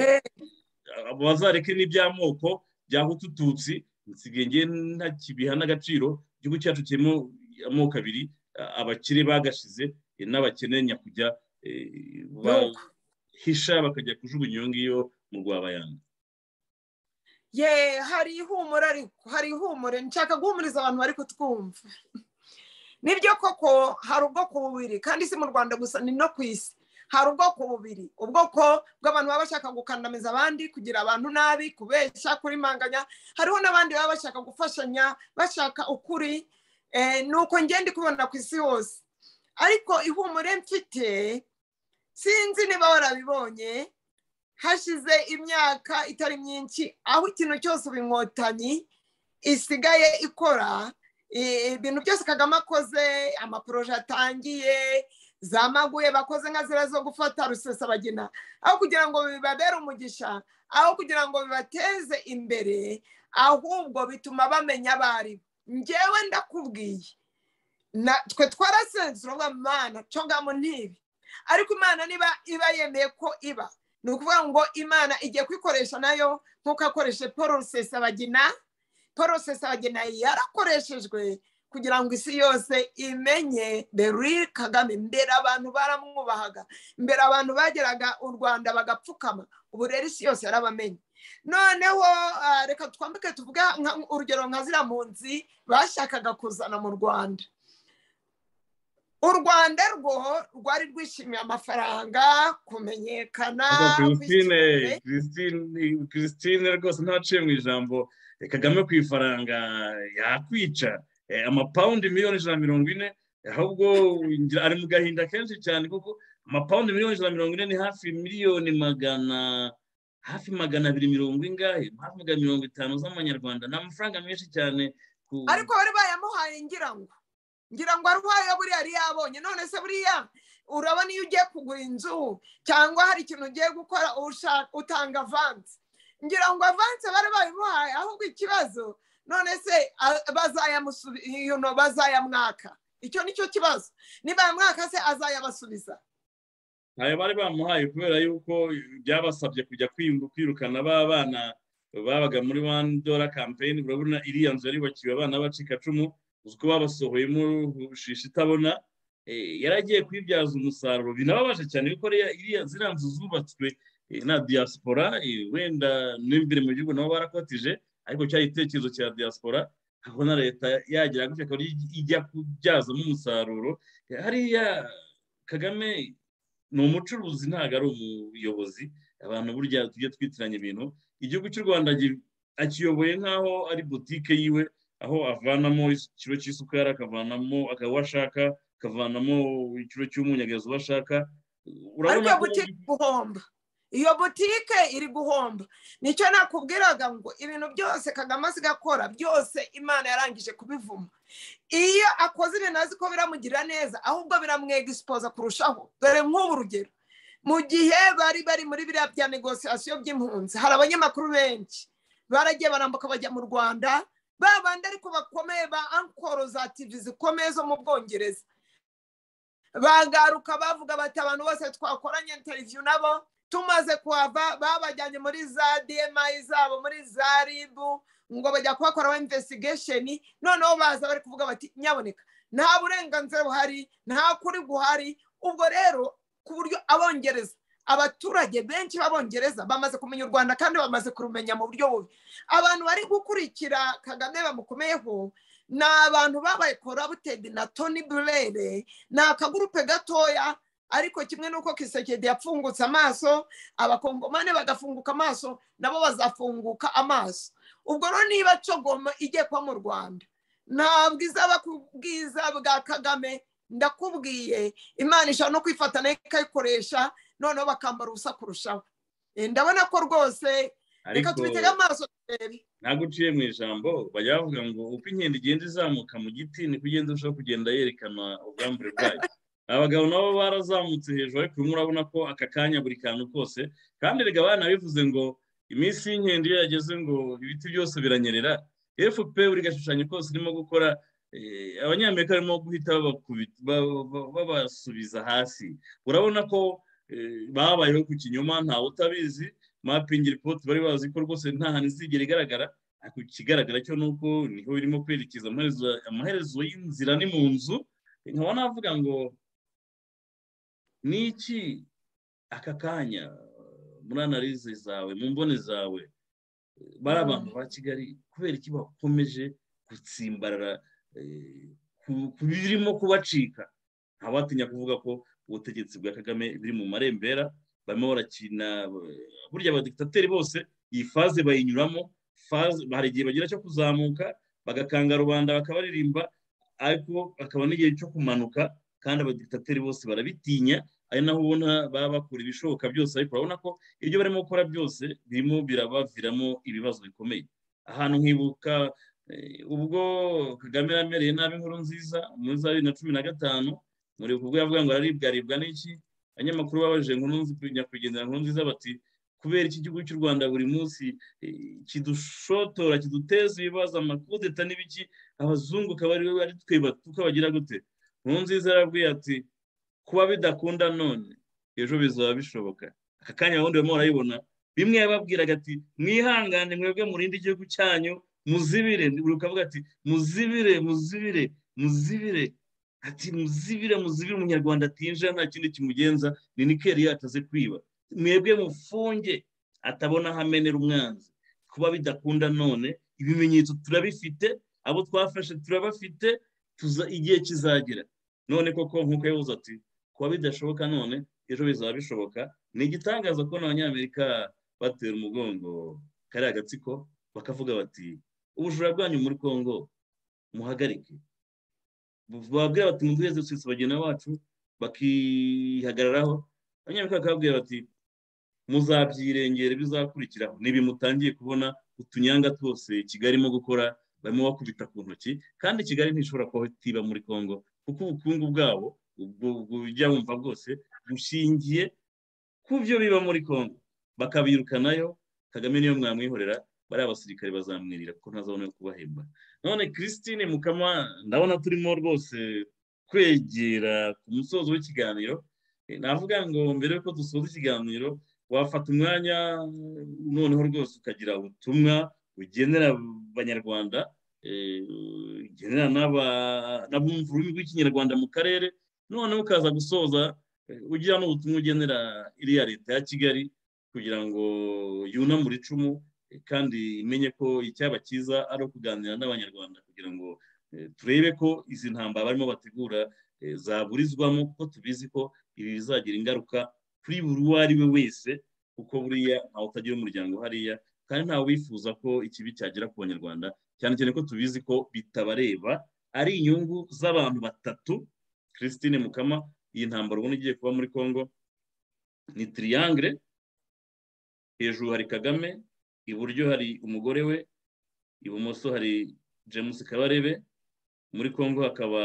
abazareke n'iby'amoko byahutututsi nsigaye ngewe ntakibiha n'agaciro igihugu cyacu kirimo amoko abiri abakire bagashize n'abakene nyakujya bahisha bakajya kujugunya iyo ngiyo mu rwabayanga ye hari ihumure ariko hari ihumure nshaka guhumuriza abantu bari kutwumva nibyo koko hari ubwoko bubiri kandi si mu rwanda gusa ni no ku isi hari ubwoko bubiri ubwoko bw'abantu baba bashaka gukandamiza abandi kugira abantu nabi kubeshya kurimanganya hariho n'abandi baba bashaka gufashanya bashaka ukuri ni uko ngenda kubona ku isi hose ariko ihumure mfite sinzi niba warabibonye hashize imyaka itari myinshi aho ikintu cyose ubu inkotanyi isigaye ikora ibintu byose kagame akoze amaporoje atangiye zamaguye bakoze nka ziriya zo gufata rusesabagina aho kugira ngo bibabere umugisha aho kugira ngo bibateze imbere ahubwo bituma bamenya abari ngewe ndakubwiye twe twarasenze urubuga imana congamo ntibi ariko imana niba iba yemeye ko iba ni ukuvuga ngo imana igiye kwikoresha nayo nk'uko akoreshe paul rusesabagina paul rusesabagina yarakoreshejwe kugira ngo isi yose imenye beri kagame mbere abantu baramwubahaga mbere abantu bageraga u rwanda bagapfukama ubu rero isi yose yarabamenye noneho reka twambike tuvuge urugero nka ziriya mpunzi bashakaga kuzana mu rwanda u rwanda rwo rwari rwishimiye amafaranga kumenyekana christine rwose ntaciye mu ijambo kagame ku ifaranga yakwica amapawundi miliyoni ijana na mirongo ine ahubwo ari mu gahinda kenshi cyane kuko amapawundi miliyoni ijana na mirongo ine ni hafi miliyoni magana hafi magana abiri mirongo ingahe hafi magana mirongo itanu z'amanyarwanda ni amafaranga menshi cyane ariko bari bayamuhaye ngira ngo ngira ngo arwaye buriya yari yabonye none se buriya urabona iyo ugiye kugura inzu cyangwa hari ikintu ugiye gukora utanga avansi ngira ngo avansi bari bayimuhaye ahubwo ikibazo none se bazayamwaka icyo ni cyo kibazo niba yamwaka se azayabasubiza ntayo bari bamuhaye kubera yuko byabasabye kujya kwirukana ba bana babaga muri wani dora kampeyini urabona iriya nzu yubakiwe abana bacikacumu uzi ko babasohoyemo rushisha itabona yari agiye kuyibyaza umusaruro binababaje cyane kuko ziriya nzu zubatswe na diaspora wenda n'imbere mu gihugu nabo barakotije ariko cyari igitekerezo cya diaspora aho na leta yagira gutya akaba ijya kubyazamo umusaruro hariya kagame ni umucuruzi ntabwo ari umuyobozi abantu burya tujya twitiranya ibintu igihugu cy'u rwanda akiyoboye nk'aho ari butike yiwe aho avanamo ikiro cy'isukari akavanamo akaba ashaka akavanamo ikiro cy'umunyagazi uwo ashaka ariko butike guhomba iyo butike iri guhomba nicyo nakubwiraga ngo ibintu byose kagame asiga akora byose imana yarangije kubivuma iyo akoze ibintu azi ko biramugirira neza ahubwo biramwegisipoza kurushaho dore nk'ubu urugero mu gihe bari bari muri biriya bya negosiyasiyo by'impunzi hari abanyamakuru benshi baragiye barambuka bajya mu rwanda babandi ariko bakomeye ba ankoro za tivi zikomeye zo mu bwongereza bagaruka bavuga bati abantu bose twakoranye interiviyu nabo tumaze kuhava babajyanye muri za demayi zabo muri za ribu ngo bajya kuhakoraho imvesigesheni noneho baza bari kuvuga bati nyaboneka nta burenganzira buhari nta kuri guhari ubwo rero ku buryo abongereza abaturage benshi b'abongereza bamaze kumenya u rwanda kandi bamaze kurumenya mu buryo bubi abantu bari gukurikira kagame bamukomeyeho ni abantu babaye korabutedi na toni burere ni akagurupe gatoya ariko kimwe n'uko kisekedi yapfungutse amaso abakongomane bagafunguka amaso nabo bazafunguka amaso ubwo rero niba cogoma ijye kuba mu rwanda ntabwo izaba ku bwiza bwa kagame ndakubwiye imana ishobora no kwifata nayo ikayikoresha noneho bakambara ubusa kurushaho Eh, ndabona ko rwose reka tubitege amaso turebe ntabwo uciye mu ijambo bajya bavuga ngo uko inkende igenda izamuka mu giti niko igenda irushaho kugenda yerekana ubwambure bwayo abagabo nabo barazamutse hejuru ariko urimo urabona ko aka kanya buri kantu kose kandi reka abana bivuze ngo iminsi y'inkende iyo yageze ngo ibiti byose biranyerera fp buri gashushanyo kose irimo gukora eh, abanyamerika barimo guhita babakubita- ba- ba- babasubiza hasi urabona ko eh, babayeho ku kinyoma ntawe utabizi mapingi ripoti bari bazi ko rwose nta hantu izigera igaragara ariko ikigaragara cyo ni uko niho birimo kwerekeza amaherezo- amaherezo y'inzira ni mu nzu nkaba navuga ngo ni iki aka kanya muri analize zawe mu mboni zawe bari abantu ba kigali kubera iki bakomeje gutsimbarara eh, ku- ku birimo kubacika ntawatinya kuvuga ko ubutegetsi bwa kagame buri mu marembera barimo barakina eh, burya abadikitateri bose iyi faze bayinyuramo faze hari igihe bagira cyo kuzamuka bagakanga rubanda bakabaririmba ariko bakaba n'igihe cyo kumanuka kandi abadikitateri bose barabitinya ari naho ubona baba bakora ibishoboka byose ariko urabona ko ibyo barimo gukora byose birimo birabaviramo ibibazo bikomeye ahantu nkibuka eh, ubwo kagame yamereye nabi inkuru nziza muri za bibiri na cumi na gatanu muri ubwo yavuga ngo araribwaribwa n'iki abanyamakuru babajije inkuru nzi- nyakwigendera inkuru nziza bati kubera iki gihugu cy'u rwanda buri munsi eh, kidushotora kiduteza ibibazo amakudeta n'ibiki abazungu akaba ari ari twe batuka bagira gute inkuru nziza yarabwiye ati kuba bidakunda none ejo bizaba bishoboka aka kanya ubundi barimo barayibona bimwe yababwiraga ati mwihangane mwebwe murinde igihugu cyanyu muzibire buri ukavuga ati muzibire muzibire muzibire ati muzibire muzibire umunyarwanda atinjira nta kindi kimugenza ni nikeri yataze kwiba mwebwe mufunge atabona aho amenera umwanzi kuba bidakunda none ibimenyetso turabifite abo twafashe turabafite tuza igihe kizagera none koko nk'uko yavuze ati kuba bidashoboka none ejo bizaba bishoboka ni igitangaza kubona abanyamerika batera umugongo kariya gatsiko bakavuga bati ubujura bwanyu muri congo muhagarike babwira bati mu duheze twese bagenda bacu bakihagararaho abanyamerika bakababwira bati muzabyirengera bizakurikiraho ni bimutangiye kubona utunyanga twose kigali irimo gukora barimo bakubita ku ntoki kandi kigali ntishobora kuba itiba muri congo kuko ubukungu bwabo ubwo ubwo ujya wumva bwose bushingiye ku byo biba muri congo bakabirukanayo kagame niyo mwamwihorera bariya basirikare bazamwirira kuko ntazabona ayo kubahemba none christine mukama ndabona turimo rwose kwegera ku musozo w'ikiganiro Eh, navuga ngo mbere yuko dusoza ikiganiro wafata umwanya noneho rwose ukagira ubutumwa bugenera abanyarwanda eh, bugenera n'aba- n'abumva ururimi rw'ikinyarwanda mu karere noneho ukaza gusoza eh, ugira n'ubutumwa ugenera iriya leta ya kigali kugira ngo yunamure icumu eh, kandi imenye ko icyaba cyiza ari ukuganira n'abanyarwanda kugira ngo eh, turebe ko izi ntambara barimo bategura eh, zaburizwamo kuko tubizi ko ibi bizagira ingaruka kuri buri uwo ari we wese kuko buriya ntawe utagira umuryango hariya kandi ntawe wifuza ko ikibi cyagera ku banyarwanda cyane cyane ko tubizi ko bitabareba ari inyungu z'abantu batatu christine mukama iyi ntambaro ubona igiye kuba muri congo ni triangle hejuru hari kagame iburyo hari umugore we ibumoso hari james kabarebe muri congo hakaba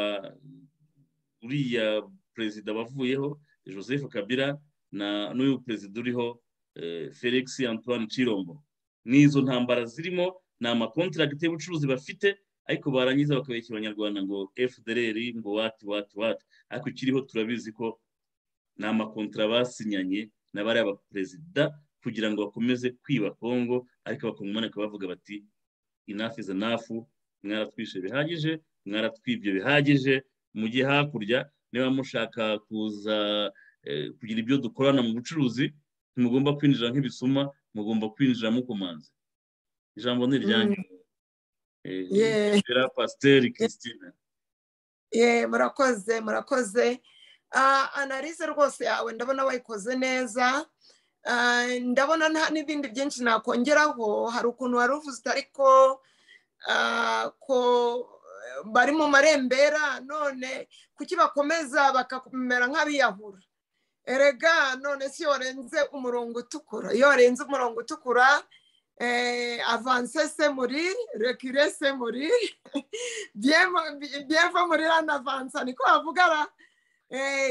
uriya perezida wavuyeho joseph kabila na n'uyu perezida uriho eh, felix antoine chirombo n'izo ntambara zirimo ni amakontiragiti y'ubucuruzi bafite ariko barangiza bakabeshya abanyarwanda ngo fdr ngo wati wati wati ariko ikiriho turabizi ko ni amakontara basinyanye na bariya baperezida kugira ngo bakomeze kwiba kongo ariko bakomanika bavuga bati enough is enough mwaratwishe bihagije mwaratwibye bihagije mujye hakurya niba mushaka kuza eh, kugira ibyo dukorana mu bucuruzi ntimugomba kwinjira nk'ibisuma mugomba kwinjira mukomanze ijambo ni iryanyu Eh, Yeah. Vera pasiteri christine ye murakoze murakoze Ah, analize rwose yawe ndabona wayikoze neza Ah, ndabona nta n'ibindi byinshi nakongeraho hari ukuntu wari uvuze ariko ah, ko bari mu marembera none kuki bakomeza bakakumera nk'abiyahura erega none si iyo warenze umurongo utukura iyo warenze umurongo utukura avanse semuri rekire semuri byevo muri ranavansa niko bavuga ra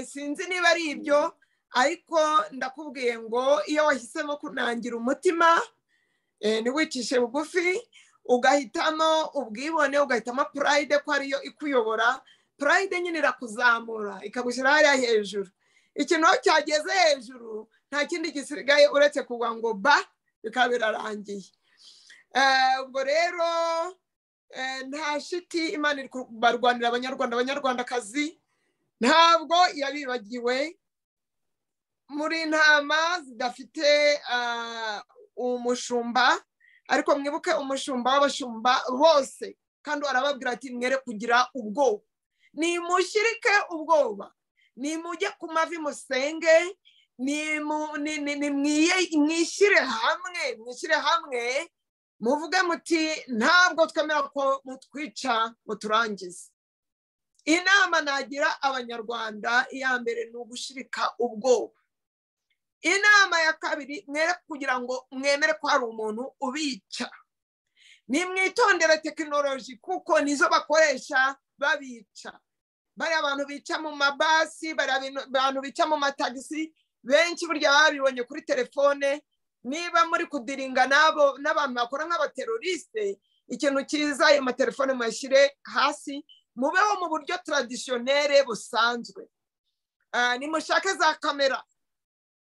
sinzi niba ari ibyo ariko ndakubwiye ngo iyo wahisemo kunangira umutima ntiwicishe bugufi ugahitamo ubwibone ugahitamo purayide ko ariyo ikuyobora purayide nyine irakuzamura ikagushyira hariya hejuru ikintu aho cyageze hejuru nta kindi gisigaye uretse kugwa ngo ba bikaba birarangiye ubwo rero nta shiti imana iri kubarwanira abanyarwanda abanyarwandakazi ntabwo yabibagiwe muri intama zidafite umushumba ariko mwibuke umushumba w'abashumba bose kandi arababwira ati mwere kugira ubwoba nimushyirike ubwoba nimujye ku mavi musenge mwishyire hamwe mwishyire hamwe muvuge muti ntabwo twemera ko mutwica muturangize inama nagira abanyarwanda iya mbere ni ugushirika ubwoba inama ya kabiri mwere kugira ngo mwemere ko hari umuntu ubica nimwitondere tekinoloji kuko nizo bakoresha babica bariya abantu bica mu mabasi bariya abantu bica mu matagisi benshi burya baba babibonye kuri telefone niba muri kudiringa n'abo n'abantu bakora nk'abateroriste ikintu cyiza ayo matelefone muyashyire hasi mubeho mu buryo taradisiyonere busanzwe nimushake za kamera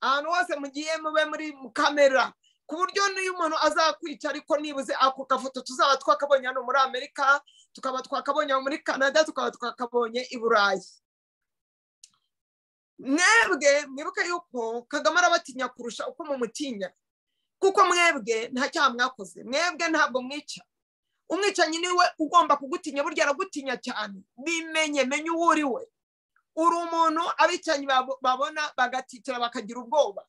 ahantu hose mugiye mube muri kamera ku buryo niyo umuntu azakwica ariko nibuze ako gafoto tuzaba twakabonye hano muri amerika tukaba twakabonye muri canada tukaba twakabonye i burayi mwebwe mwibuke yuko kagame arabatinya kurusha uko mumutinya kuko mwebwe nta cyaha mwakoze mwebwe ntabwo mwica umwicanyi niwe ugomba kugutinya burya aragutinya cyane bimenye menye uwo uri we uri umuntu abicanyi babona bagatitira bakagira ubwoba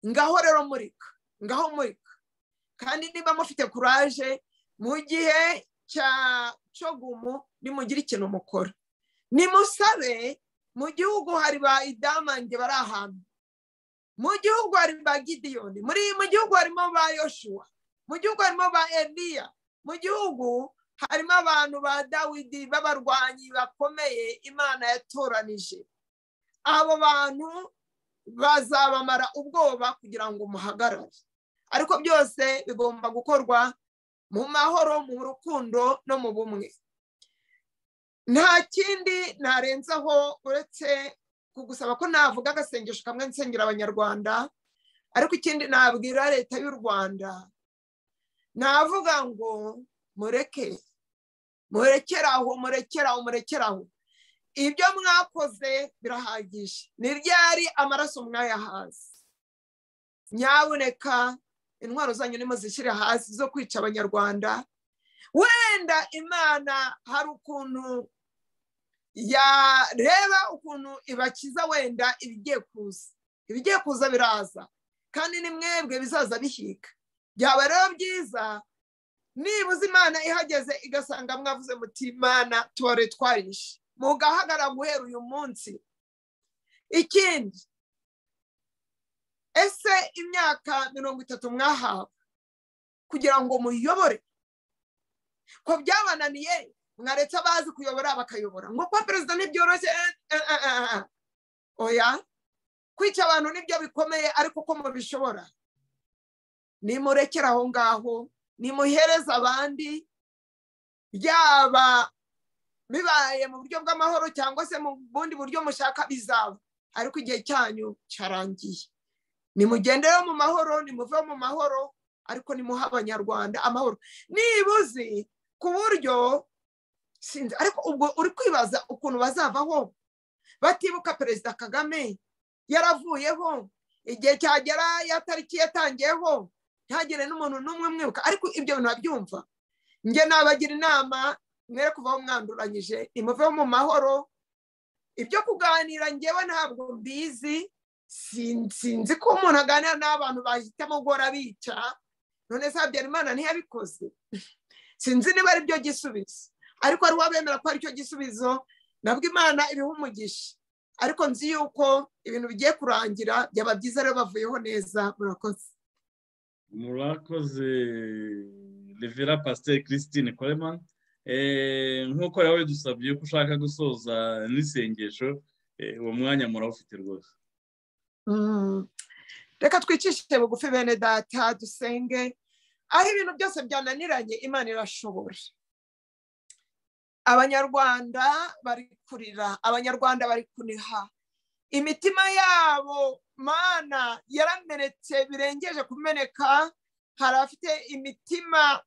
ngaho rero murika ngaho murika kandi niba mufite kuraje mu gihe cya cogumu nimugire ikintu mukora nimusabe mu gihugu hari ba idamange bari ahantu mu gihugu hari ba gidiyoni mu gihugu harimo ba yoshuwa mu gihugu harimo ba eliya mu gihugu harimo abantu ba dawidi b'abarwanyi bakomeye imana yatoranije abo bantu bazabamara ubwoba kugira ngo muhagarare ariko byose bigomba gukorwa mu mahoro mu rukundo no mu bumwe nta kindi narenzaho uretse kugusaba ko navuga agasengesho kamwe nsengera abanyarwanda ariko ikindi nabwira leta y'u rwanda navuga ngo mureke murekeraho murekeraho murekeraho ibyo mwakoze birahagije ni ryari amaraso mwayahaze nyaboneka intwaro zanyu nimo zishyire hasi zo kwica abanyarwanda wenda imana hari ukuntu yareba ukuntu ibakiza wenda ibigiye kuza ibigiye kuza biraza kandi ni mwebwe bizaza bihiga byaba rero byiza nibuze imana ihageze igasanga mwavuze muti imana tubare twarishe mugahagarara guhera uyu munsi ikindi ese imyaka mirongo itatu mwahawe kugira ngo muyobore ko byabananiye mwaretse abazi kuyobora bakayobora ngo kuba perezida ntibyoroshye oya kwica abantu nibyo bikomeye ariko ko mubishobora nimurekere aho ngaho nimuhereze abandi byaba bibaye mu buryo bw'amahoro cyangwa se mu bundi buryo mushaka bizaba ariko igihe cyanyu cyarangiye nimugendereho mu mahoro nimuveho mu mahoro ariko nimuha abanyarwanda amahoro nibuze ku buryo sinzi ariko ubwo uri kwibaza ukuntu bazavaho batibuka perezida kagame yaravuyeho igihe cyagera ya tariki yatangiyeho ntihagire n'umuntu n'umwe mwibuka ariko ibyo bintu babyumva njye nabagira inama mwere kuvaho mwanduranyije nimuveho mu mahoro ibyo kuganira ngewe ntabwo mbizi sinzi ko umuntu aganira n'abantu bahitamo guhora bica none se habyarimana ntiyabikoze sinzi niba ari byo gisubizo ariko hari uwabemera ko aricyo gisubizo nabwo imana iriho umugisha ariko nzi yuko ibintu bigiye kurangira byaba byiza rero bavuyeho neza murakoze murakoze revera pasiteri christine koremani nk'uko yawe dusabye ko ushaka gusoza n'isengesho eh, uwo mwanya murawufite rwose Mm. reka twicishe bugufi bene data dusenge aho ibintu byose byananiranye imana irashobora abanyarwanda bari kurira abanyarwanda bari kuniha imitima yabo mana yaramenetse birengeje kumeneka hari abafite imitima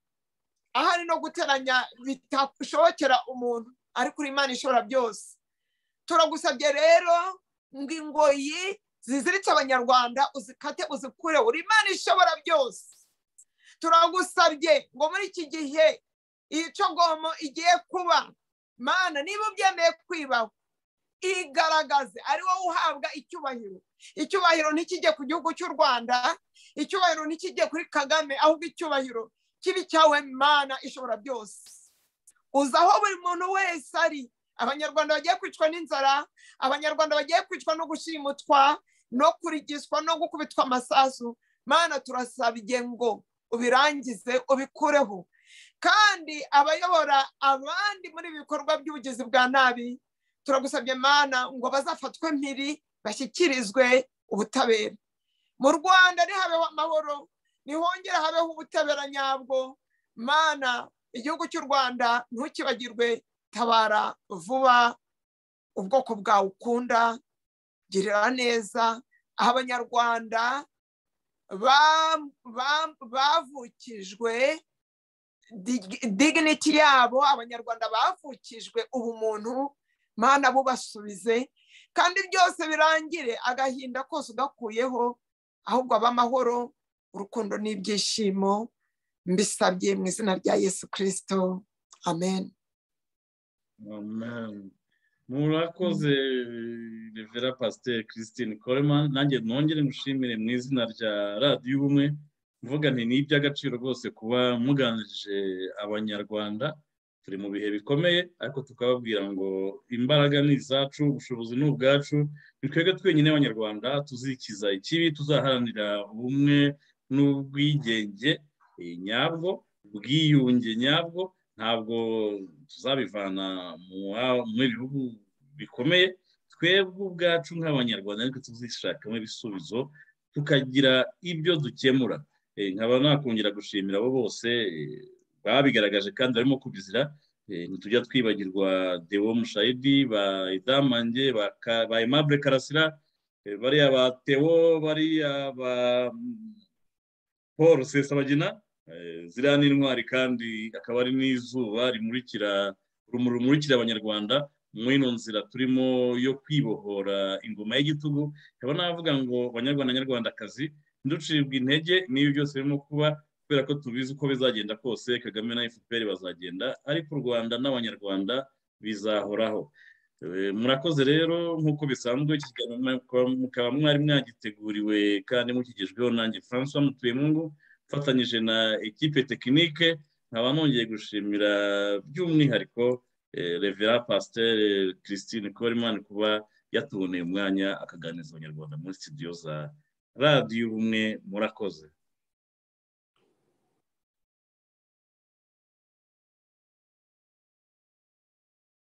ahari no guteranya bitashobokera umuntu ariko uri imana ishobora byose turagusabye rero ngo ingoyi ziziritse abanyarwanda uzikate uzikure uri imana ishobora byose turagusabye ngo muri iki gihe iyi cogomo igiye kuba mana niba ubyemeye kwibaho igaragaze ari wowe uhabwa icyubahiro icyubahiro ntikijye ku gihugu cy'u rwanda icyubahiro ntikijye kuri kagame ahubwo icyubahiro kibi cyawe mana ishobora byose uzi aho buri muntu wese ari abanyarwanda bagiye kwicwa n'inzara abanyarwanda bagiye kwicwa no gushimutwa no kurigiswa no gukubitwa amasasu mana turasabye ngo ubirangize ubikureho kandi abayobora abandi muri ibi bikorwa by'ubugizi bwa nabi turagusabye mana ngo bazafatwe mpiri bashyikirizwe ubutabera mu rwanda ntihabeho amahoro ntihongere habeho ubutabera nyabwo mana igihugu cy'u rwanda ntukibagirwe tabara vuba ubwoko bwawe ukunda girira neza aho abanyarwanda ba- ba- bavukijwe dig- dignity yabo abanyarwanda bavukijwe ubumuntu mana bubasubize kandi byose birangire agahinda kose ugakuyeho ahubwo abe amahoro urukundo n'ibyishimo mbisabye mu izina rya yesu kirisito amen Amen. murakoze revera pasiteri christine koremani nanjye nongere ngushimire mu izina rya radiyo ubumwe mvuga nti ni iby'agaciro rwose kuba muganije abanyarwanda turi mu bihe bikomeye ariko tukababwira ngo imbaraga ni izacu ubushobozi ni ubwacu ni twebwe twenyine abanyarwanda tuzikiza ikibi tuzaharanira ubumwe n'ubwigenge eh, nyabwo ubwiyunge nyabwo ntabwo tuzabivana mu- mu bihugu bikomeye twebwe ubwacu nk'abanyarwanda ariko tuzishakamo ibisubizo tukagira ibyo dukemura Eh, nkaba nakongera gushimira abo bose eh, babigaragaje kandi barimo kubizira Eh, ntitujya twibagirwa dewo mushayidi ba idamange ba Ka- ba aimable karasira eh, bariya ba tewo bariya ba mm, paul sesabagina Eh, ziriya ni intwari kandi akaba ari n'izuba rimurikira urumuri rumurikira abanyarwanda muri ino nzira turimo yo kwibohora ingoma y'igitugu nkaba navuga ngo banyarwanda nyarwandakazi nducibwa intege n'ibi byose birimo kuba kubera ko tubizi uko bizagenda kose kagame na fpr bazagenda ariko u rwanda n'abanyarwanda bizahoraho Eh, murakoze rero nk'uko bisanzwe iki kiganiro mwa- mukaba mwari mwagiteguriwe kandi mukigejweho nanjye francois mutuyemungu mfatanyije na ekipe tekinike nkaba nongeye gushimira by'umwihariko eh, revera pasiteri christine koreman kuba yatuboneye umwanya akaganiriza abanyarwanda muri studio za radiyo ubumwe murakoze